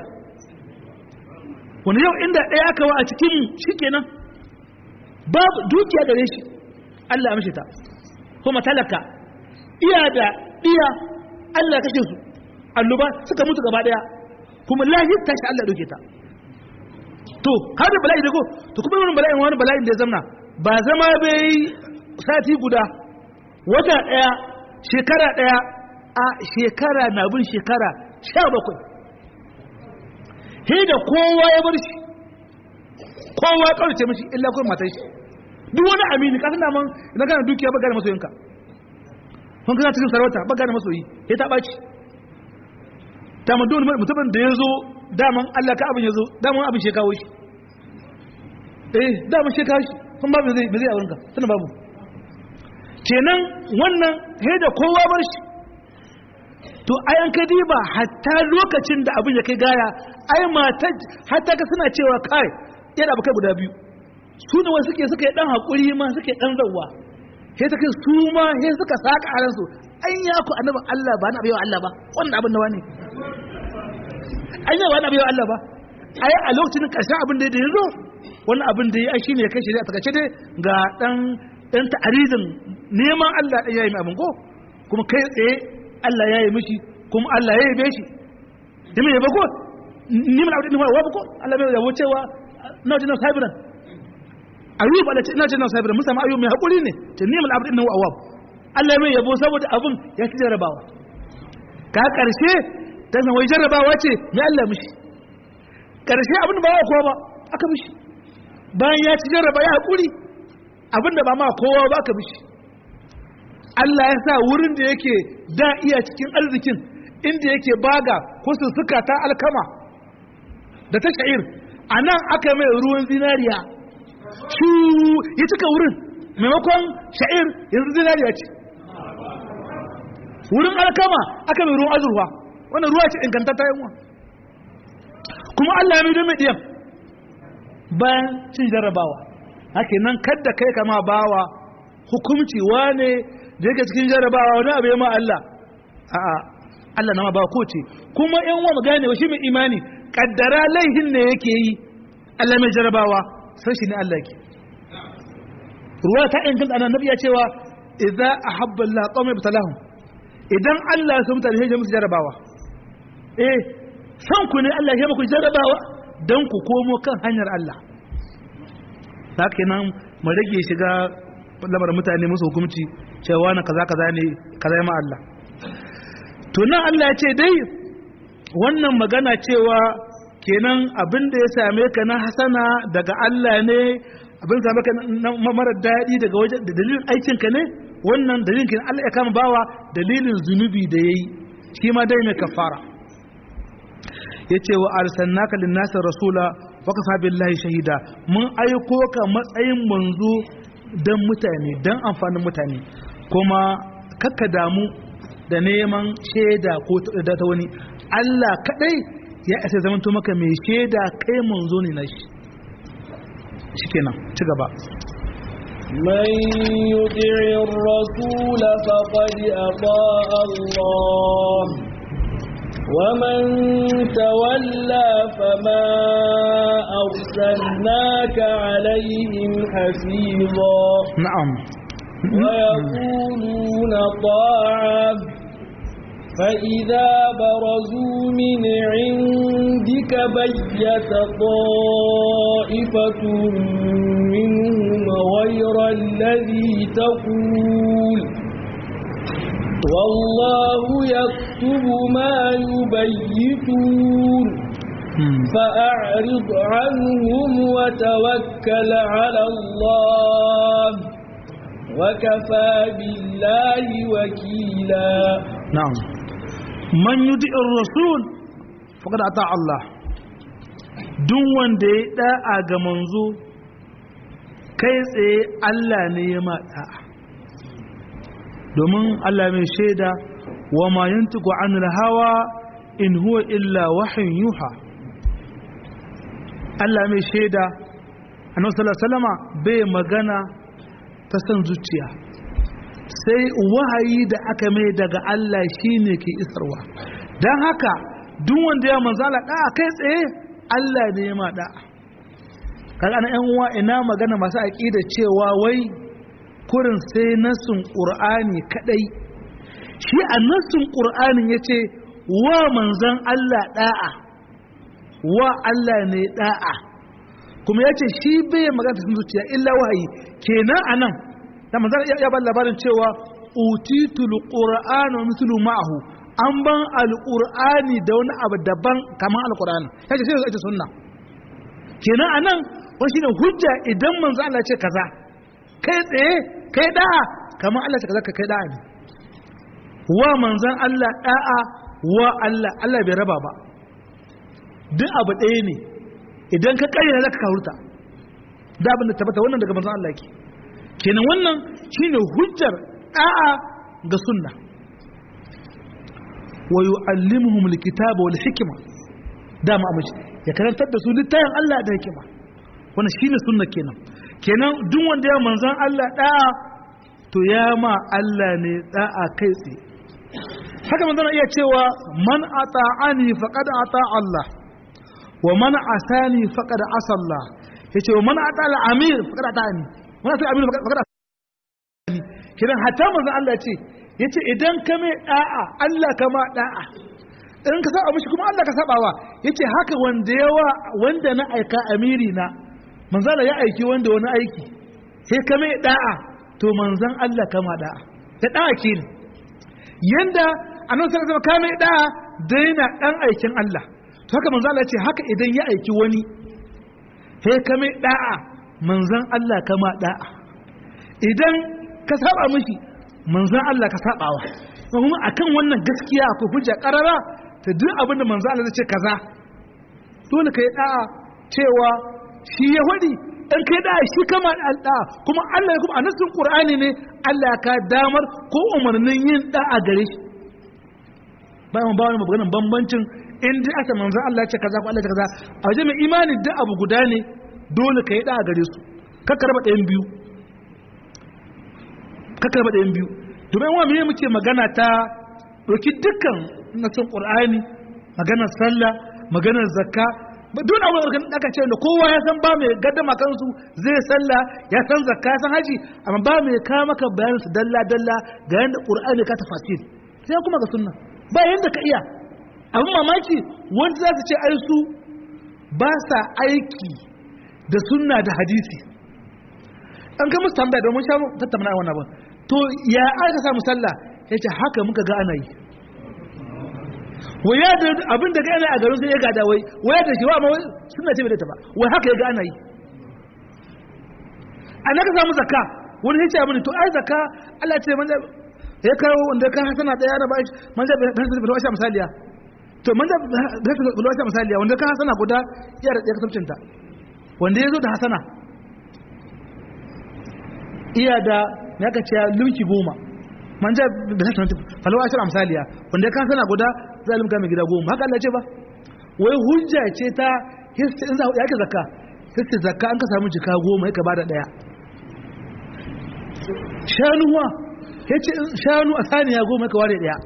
wani yau inda ɗaya aka wa a cikin shi kenan babu dukiya gare shi Allah ya mishi ta kuma talaka iya da diya Allah ya kashe su annoba suka mutu gaba daya kuma lahir tashi Allah dauke ta to har da bala'i da ko to kuma wani bala'in wani bala'in da ya zamna ba zama bai sati guda wata daya shekara daya a shekara na bin shekara sha bakwai he da kowa ya bar shi kowa ya kaurace mashi illa kuma matan shi duk wani amini kasan da man idan kana dukiya ba gane masoyinka kun kana cikin sarauta ba gane masoyi ya ta ɓaci dama dole mutumin da ya zo daman Allah ka abin ya zo daman abin shi kawo shi eh daman shi kawo shi kun babu zai zai aurenka tana babu kenan wannan he da kowa bar shi to ayan ka diba hatta lokacin da abin ya kai gaya ai mata hatta ka suna cewa kai yana abu kai guda biyu su ne wasu suke suka yi dan hakuri ma suke dan zawwa sai ta kai su ma sai suka saka a ransu an ya ku annabin Allah ba na bayyana Allah ba wannan abin nawa ne an yi ba na bayyana Allah ba ai a lokacin karshen abin da ya zo wannan abin da ya yi shine kai shi a takace dai ga dan dan ta'arizin neman Allah dan yayi mai abin ko kuma kai tsaye Allah ya yi mishi kuma Allah ya yabe shi da mai yabo ko ni mun aure ni wa ko Allah bai yabo cewa na jina sabiran ayyub Allah ce ina ce na sabira mun samu ayyub mai hakuri ne ta ni'mal abd innahu awwab Allah mai yabo saboda abun ya ci jarabawa ka karshe ta san wai jarabawa ce mai Allah mishi karshe abin ba kowa ba aka mishi bayan ya ci jarraba ya hakuri abin da ba ma kowa ba ka mishi Allah ya sa wurin da yake da iya cikin arzikin inda yake baga ko sussuka ta alkama da ta sha'ir a nan aka mai ruwan zinariya shu ya cika wurin maimakon sha'ir yanzu zinariya ce wurin alkama aka mai ruwan azurfa wannan ruwa ce ingantata yanwa kuma Allah ya mai don mai ɗiyan bayan cin jarrabawa haka nan kadda kai kama bawa hukumci wane da yake cikin jarrabawa wani abu ya ma Allah a'a Allah na ma ba ko ce kuma yan wa magane shi mai imani kaddara laihin ne yake yi Allah mai jarrabawa sai shi ne Allah ke ruwa ta inganta annabi ya cewa idza ahabba Allah qawma ibtalahum idan Allah ya so mutane ya musu jarrabawa eh san ku ne Allah ya muku jarrabawa dan ku komo kan hanyar Allah haka nan mu rage shiga lamarin mutane musu hukunci cewa na kaza kaza ne kaza ma Allah to nan Allah ya ce dai wannan magana cewa kenan abin da ya same ka na hasana daga Allah ne abin same ka na mara daɗi daga wajen da dalilin aikin ka ne wannan dalilin kenan Allah ya kama bawa dalilin zunubi da yayi shi ma dai mai kafara yace wa arsalnaka lin-nasi rasula wa kafa billahi shahida mun aiko ka matsayin manzo dan mutane dan amfanin mutane kuma kakka damu da neman shaida ko da ta wani Allah kadai ya isa zaman to maka mai shaida kai manzo ne nashi shikenan ci gaba من يطع الرسول فقد أطاع الله ومن تولى فما أرسلناك عليهم حفيظا na'am ويقولون طاعة فإذا برزوا من عندك بيت طائفة منهم غير الذي تقول والله يكتب ما يبيتون فأعرض عنهم وتوكل على الله وكفى بالله وكيلا na'am man yudi'ir rasul faqad ata Allah duk wanda ya da'a ga manzo kai tsaye Allah ne ya ma da'a domin Allah mai shaida wa ma yantiqu anil hawa in huwa illa wahyin yuha Allah mai shaida annabi sallallahu alaihi wasallama bai magana ta san zuciya sai wahayi da aka mai daga Allah shine ke isarwa don haka duk wanda ya manzala da'a kai tsaye Allah ne ya ma da'a kaga ana yan uwa ina magana masu aqida cewa wai kurin sai nasin qur'ani kadai shi a nasin qur'anin yace wa manzan Allah da'a wa Allah ne da'a kuma yace shi bai magana sun zuciya illa wahayi kenan anan da manzan ya ba labarin cewa utitul qur'ana mithlu ma'ahu an ban alqur'ani da wani abu daban kamar alqur'ani yace sai ita sunna kenan anan wani shine hujja idan manzo Allah ce kaza kai tsaye kai da'a kamar Allah ce kaza ka kai da'a ne wa manzon Allah da'a wa Allah Allah bai raba ba duk abu ɗaya ne idan ka kayyana zaka kahurta da abin da tabbata wannan daga manzon Allah ke kenan wannan shine hujjar da'a ga sunna wa yu'allimuhum alkitaba wal hikma dama amince ya karantar da su littafin Allah da hikima wannan shine sunna kenan kenan duk wanda ya manzan Allah da'a to ya ma Allah ne da'a kai tsaye haka manzon iya cewa man ata'ani faqad ata Allah wa man asani faqad asa Allah yace wa man ata al-amir faqad ata'ani man ata al-amir faqad asani kenan hatta manzon Allah ce yace idan ka mai da'a Allah kama da'a in ka saba mishi kuma Allah ka sabawa yace haka wanda yawa wanda na aika amiri na manzala ya aiki wanda wani aiki sai ka mai da'a to manzan Allah kama da'a da da'a ke ne yanda annabi sallallahu alaihi wasallam ka mai da'a daina dan aikin Allah to haka manzo Allah ya ce haka idan ya aiki wani sai ka mai da'a manzan Allah kama da'a idan ka saba mishi manzan Allah ka sabawa kuma akan wannan gaskiya akwai hujja karara ta duk abin da manzo Allah zai ce kaza dole kai da'a cewa shi ya wadi in kai da'a shi kama da'a kuma Allah ya kuma a nasin Qur'ani ne Allah ka damar ko umarnin yin da'a gare shi bayan ba wani maganar bambancin in dai aka manzo Allah ya ce kaza ko Allah ya ce kaza a wajen mai imani duk abu guda ne dole kai da'a gare su kakka raba ɗayan biyu kakka raba ɗayan biyu domin wa me muke magana ta ɗauki dukkan nasin ƙur'ani maganar sallah maganar zakka duk a wurin da aka ce da kowa ya san ba mai gaddama kansu zai sallah ya san zakka ya san haji amma ba mai ka maka bayanin su dalla dalla ga yanda ƙur'ani ka tafasir sai kuma ga sunna ba yanda ka iya abin mamaki wanda za su ce ai su ba sa aiki da sunna da hadisi an kai musu tambaya domin sha tattauna wannan abin to ya aka samu sallah ya ce haka muka ga ana yi waya da abin da gane a garin sai ya gada wai waya da shi wa ma suna ce bai ta ba wai haka ya ga ana yi a naka samu zakka wani ya ce abin to ai zakka Allah ce manja ya kawo wanda ka hasana daya na ba manja bai hasana bai washa misaliya to manja bai hasana bai washa misaliya wanda ka hasana guda ya da kasabcinta wanda ya zo da hasana iya da ya ka ce lumki goma man ja da hasana falawa ashir amsaliya wanda ka sana guda zalim ka mai gida goma haka Allah ce ba wai hujja ce ta histi in za ya ka zakka histi zakka an ka samu jika goma ya ka bada daya shanuwa ya ce shanu a saniya goma ya ka ware daya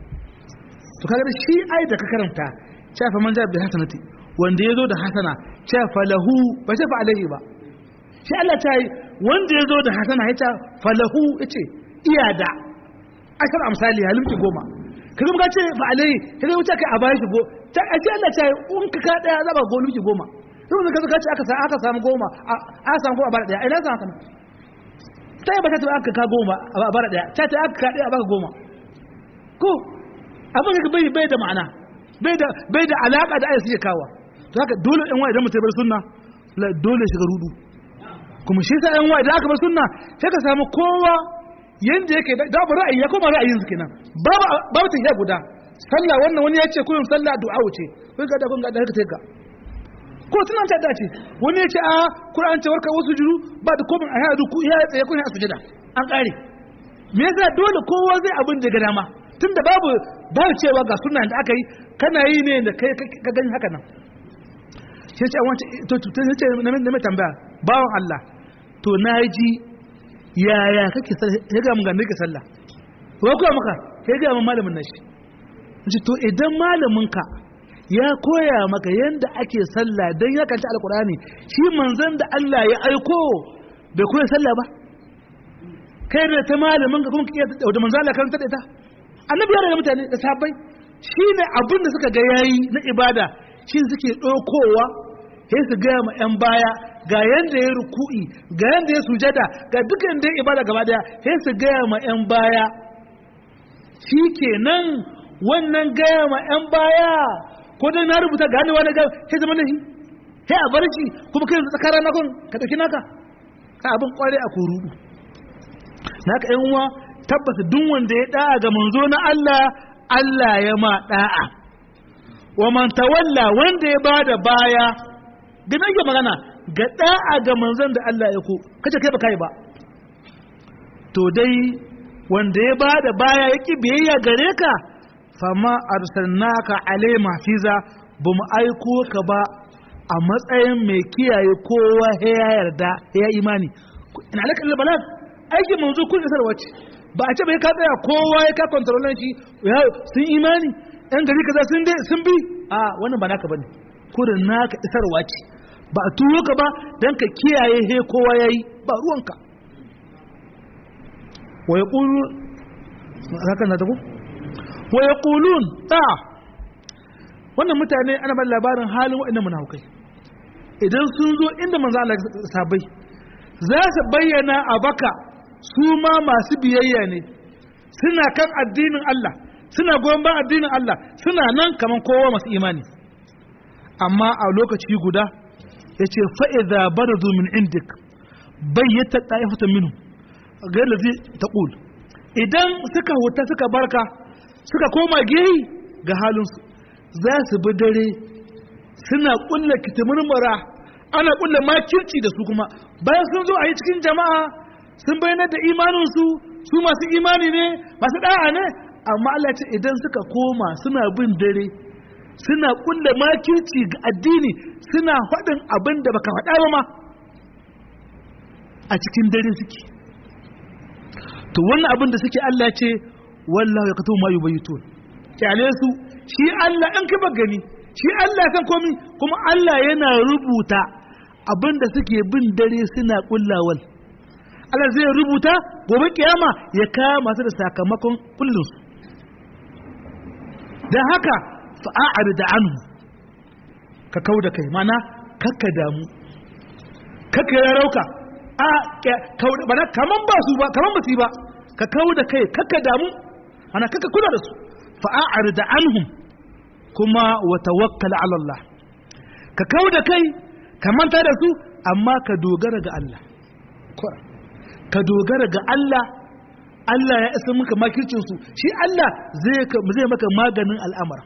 to kaga da shi ai da ka karanta shafa man ja da hasanati wanda ya zo da hasana shafa lahu ba shafa alaihi ba shi Allah ta yi wanda ya zo da hasana ya ce falahu ya ce iya da ashar amsali halimki goma ka zama ce fa alai ka zama ce kai a bayan shi go ta a ce Allah ta yi in ka ka daya zaba go lumki goma sai ka ka ce aka aka samu goma a samu goma a bara daya ina san haka ta yi ba ta ce aka ka goma a bara daya ta ce aka ka daya a baka goma ko abin da bai bai da ma'ana bai da bai da alaka da ayyuka suke kawa to haka dole in wa idan mutum bar sunna dole shiga rudu kuma shi sa yan wa idan aka bar sunna sai ka samu kowa yanda yake da ba ra'ayi ya koma ra'ayin su kenan babu babu tafiya guda sallah wannan wani ya ce kullum sallah du'a ce kun ga da kun ga da haka take ko tunan ta dace wani ya ce a Qur'an ce warka wasu juru ba da komai a ya duku ya tsaye kun a sujada an kare me yasa dole kowa zai abin da ga dama tunda babu babu cewa ga sunna da aka yi kana yi ne da kai ka gani haka nan sai ce wance to to ce na mai tambaya bawan Allah to na ji yaya kake ya ga mun ga sallah wa kuwa maka ya ga mun malamin nashi ji to idan malamin ka ya koya maka yanda ake sallah dan ya kanta alqur'ani shi manzon da Allah ya aiko bai koya sallah ba kai da ta malamin ka kuma kike da manzon Allah karanta da ita annabi ya da mutane da sabai shine abin da suka ga yayi na ibada shi suke dokowa sai su gaya ma 'yan baya ga yadda ya ruku'i ga yadda ya sujada ga dukkan da ya ibada gaba daya sai su gaya ma 'yan baya shi kenan wannan gaya ma 'yan baya ko dai na rubuta ga hannu wani gaya sai zama nahi sai a bar shi kuma kai yanzu tsakarar nakon ka ɗauki naka ka abin kware a kurudu naka yan uwa tabbata duk wanda ya da'a ga manzo na Allah Allah ya ma da'a wa man tawalla wanda ya bada baya da nake magana ga da'a ga manzon da Allah ya ko kace kai ba kai ba to dai wanda ya bada baya yaki biyayya gare ka fama arsalnaka alai mafiza ba mu aiko ka ba a matsayin mai kiyaye kowa ya yarda ya imani ina alaka da balag aikin manzo kun isar wace ba a ce bai ka tsaya kowa ya ka kontrolan shi sun imani yan gari kaza sun dai sun bi a wannan ba naka bane kurin naka isarwa ce ba a turo ka ba don ka kiyaye he kowa ya yi ba ruwanka wa ya ƙulu haka na taku wa ya ƙulun ta wannan mutane ana ban labarin halin waɗannan munafukai idan sun zo inda manzo Allah sabai za su bayyana a baka su ma masu biyayya ne suna kan addinin Allah suna goyon ban addinin Allah suna nan kaman kowa masu imani amma a lokaci guda ya ce fa'iza barazu min indik bayyata ɗa'ifata minu ga yadda zai taƙul idan suka huta suka barka suka koma gehi ga halinsu za su bi dare suna ƙulla kitimurmura ana ƙulla makirci da su kuma bayan sun zo a yi cikin jama'a sun bayyana da imaninsu su masu imani ne masu ɗa'a ne amma Allah ce idan suka koma suna bin dare suna kulle makirci ga addini suna faɗin abin da baka faɗa ba ma a cikin dare suke to wannan abin da suke Allah ce wallahu ya kato ma yubayitun kyale su shi Allah in ka gani shi Allah san komi kuma Allah yana rubuta abin da suke bin dare suna kullawal Allah zai rubuta gobe kiyama ya kama su da sakamakon kullinsu don haka fa'a'ar da anu ka kau da kai mana kakka damu kakka ya rauka a bana kaman ba su ba kaman ba su ba ka kau da kai kakka damu ana kakka kula da su fa'a'ar da anhum kuma wa tawakkal ala Allah ka kau da kai ka manta da su amma ka dogara ga Allah ka dogara ga Allah Allah ya isa maka makircin su shi Allah zai zai maka maganin al'amara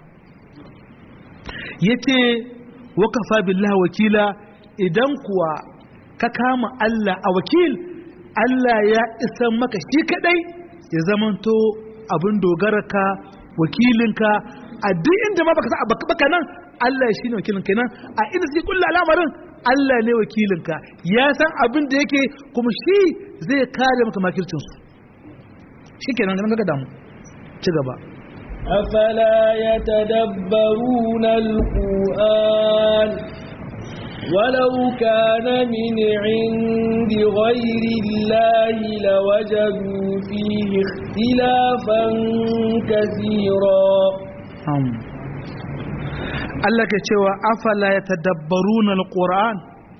yace wa kafa billahi wakila idan kuwa ka kama Allah a wakil Allah ya isa maka shi kadai ya zamanto abin dogararka wakilinka a duk inda ma baka sa baka nan Allah shi ne wakilin kenan a inda suke kulla al'amarin Allah ne wakilinka ya san abin da yake kuma shi zai kare maka makircinsu shi kenan ganin ga damu ci gaba أفلا يتدبرون القرآن ولو كان من عند غير الله لوجدوا فيه اختلافا كثيرا Allah ke cewa afala ya tadabbaruna alquran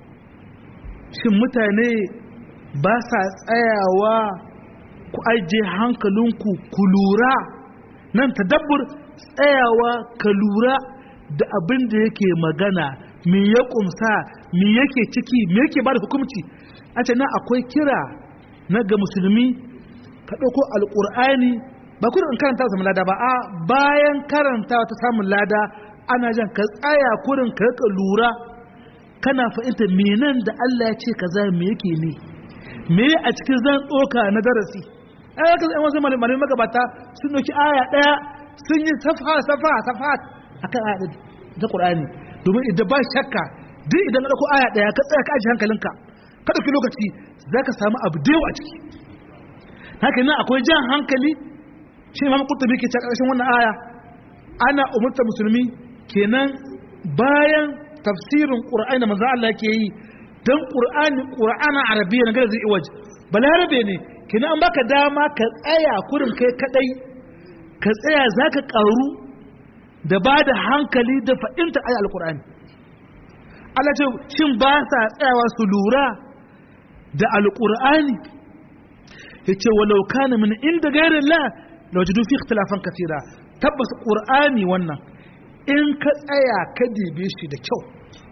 shin mutane ba sa tsayawa ku aje hankalinku ku lura nan tadabbur tsayawa ka lura da abin da yake magana me ya kumsa me yake ciki me yake ba da hukumci a ce nan akwai kira na ga musulmi ka ɗauko alƙur'ani ba kurin in karanta samun lada ba a bayan karanta ta samun lada ana jan ka tsaya kurin ka rika lura kana fahimta menan da Allah ya ce kaza me yake ne me a cikin zan tsoka na darasi ai ka zai wasu malamai magabata sun doki aya daya sun yi safa safa safa akan aya ta Qur'ani domin idan ba shakka duk idan ka dauko aya daya ka tsaya ka aje hankalinka ka dauki lokaci zaka samu abu da yawa a ciki haka nan akwai jan hankali shi Imam Qurtubi ke cewa ƙarshen wannan aya ana umurta musulmi kenan bayan tafsirin Qur'ani da manzo Allah yake yi dan Qur'ani Qur'ana Arabiyya na zai iwaji balarabe ne kina an baka dama ka tsaya kurin kai kadai ka tsaya zaka karu da ba da hankali da fa'inta ayi alqur'ani Allah ce shin ba sa tsayawa su lura da alqur'ani yace walau kana min inda ghairin la lawajadu fi ikhtilafan katira tabbas qur'ani wannan in ka tsaya ka dibe shi da kyau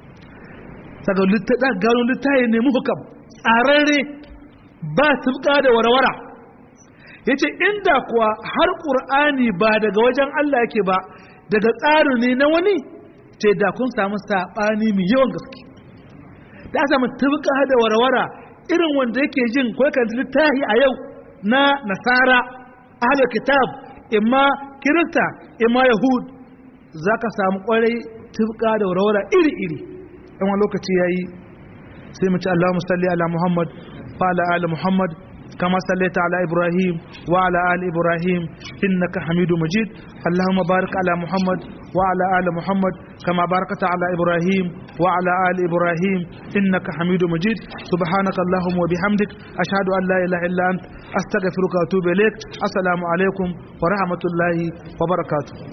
saka gano littaye ne muhukam tsararre ba tubka da warwara ya ce inda kuwa har ƙur'ani ba daga wajen Allah yake ba daga tsarin ne na wani ce da kun samu saɓani mai yawan gaske da samu tubka da warwara irin wanda yake jin kwaikan littafi a yau na nasara ahalar kitab imma kirista imma yahud za ka samu kwarai tubka da warwara iri-iri yan wani lokaci ya yi sai mu ci Allahumma salli ala Muhammad wa ala ali Muhammad kama sallaita ala Ibrahim wa ala ali Ibrahim innaka Hamidu Majid Allahumma barik ala Muhammad wa ala ali Muhammad kama barakata ala Ibrahim wa ala ali Ibrahim innaka Hamidu Majid subhanaka Allahumma wa bihamdik ashhadu an la ilaha illa ant astaghfiruka wa atubu ilaik assalamu alaikum wa rahmatullahi wa barakatuh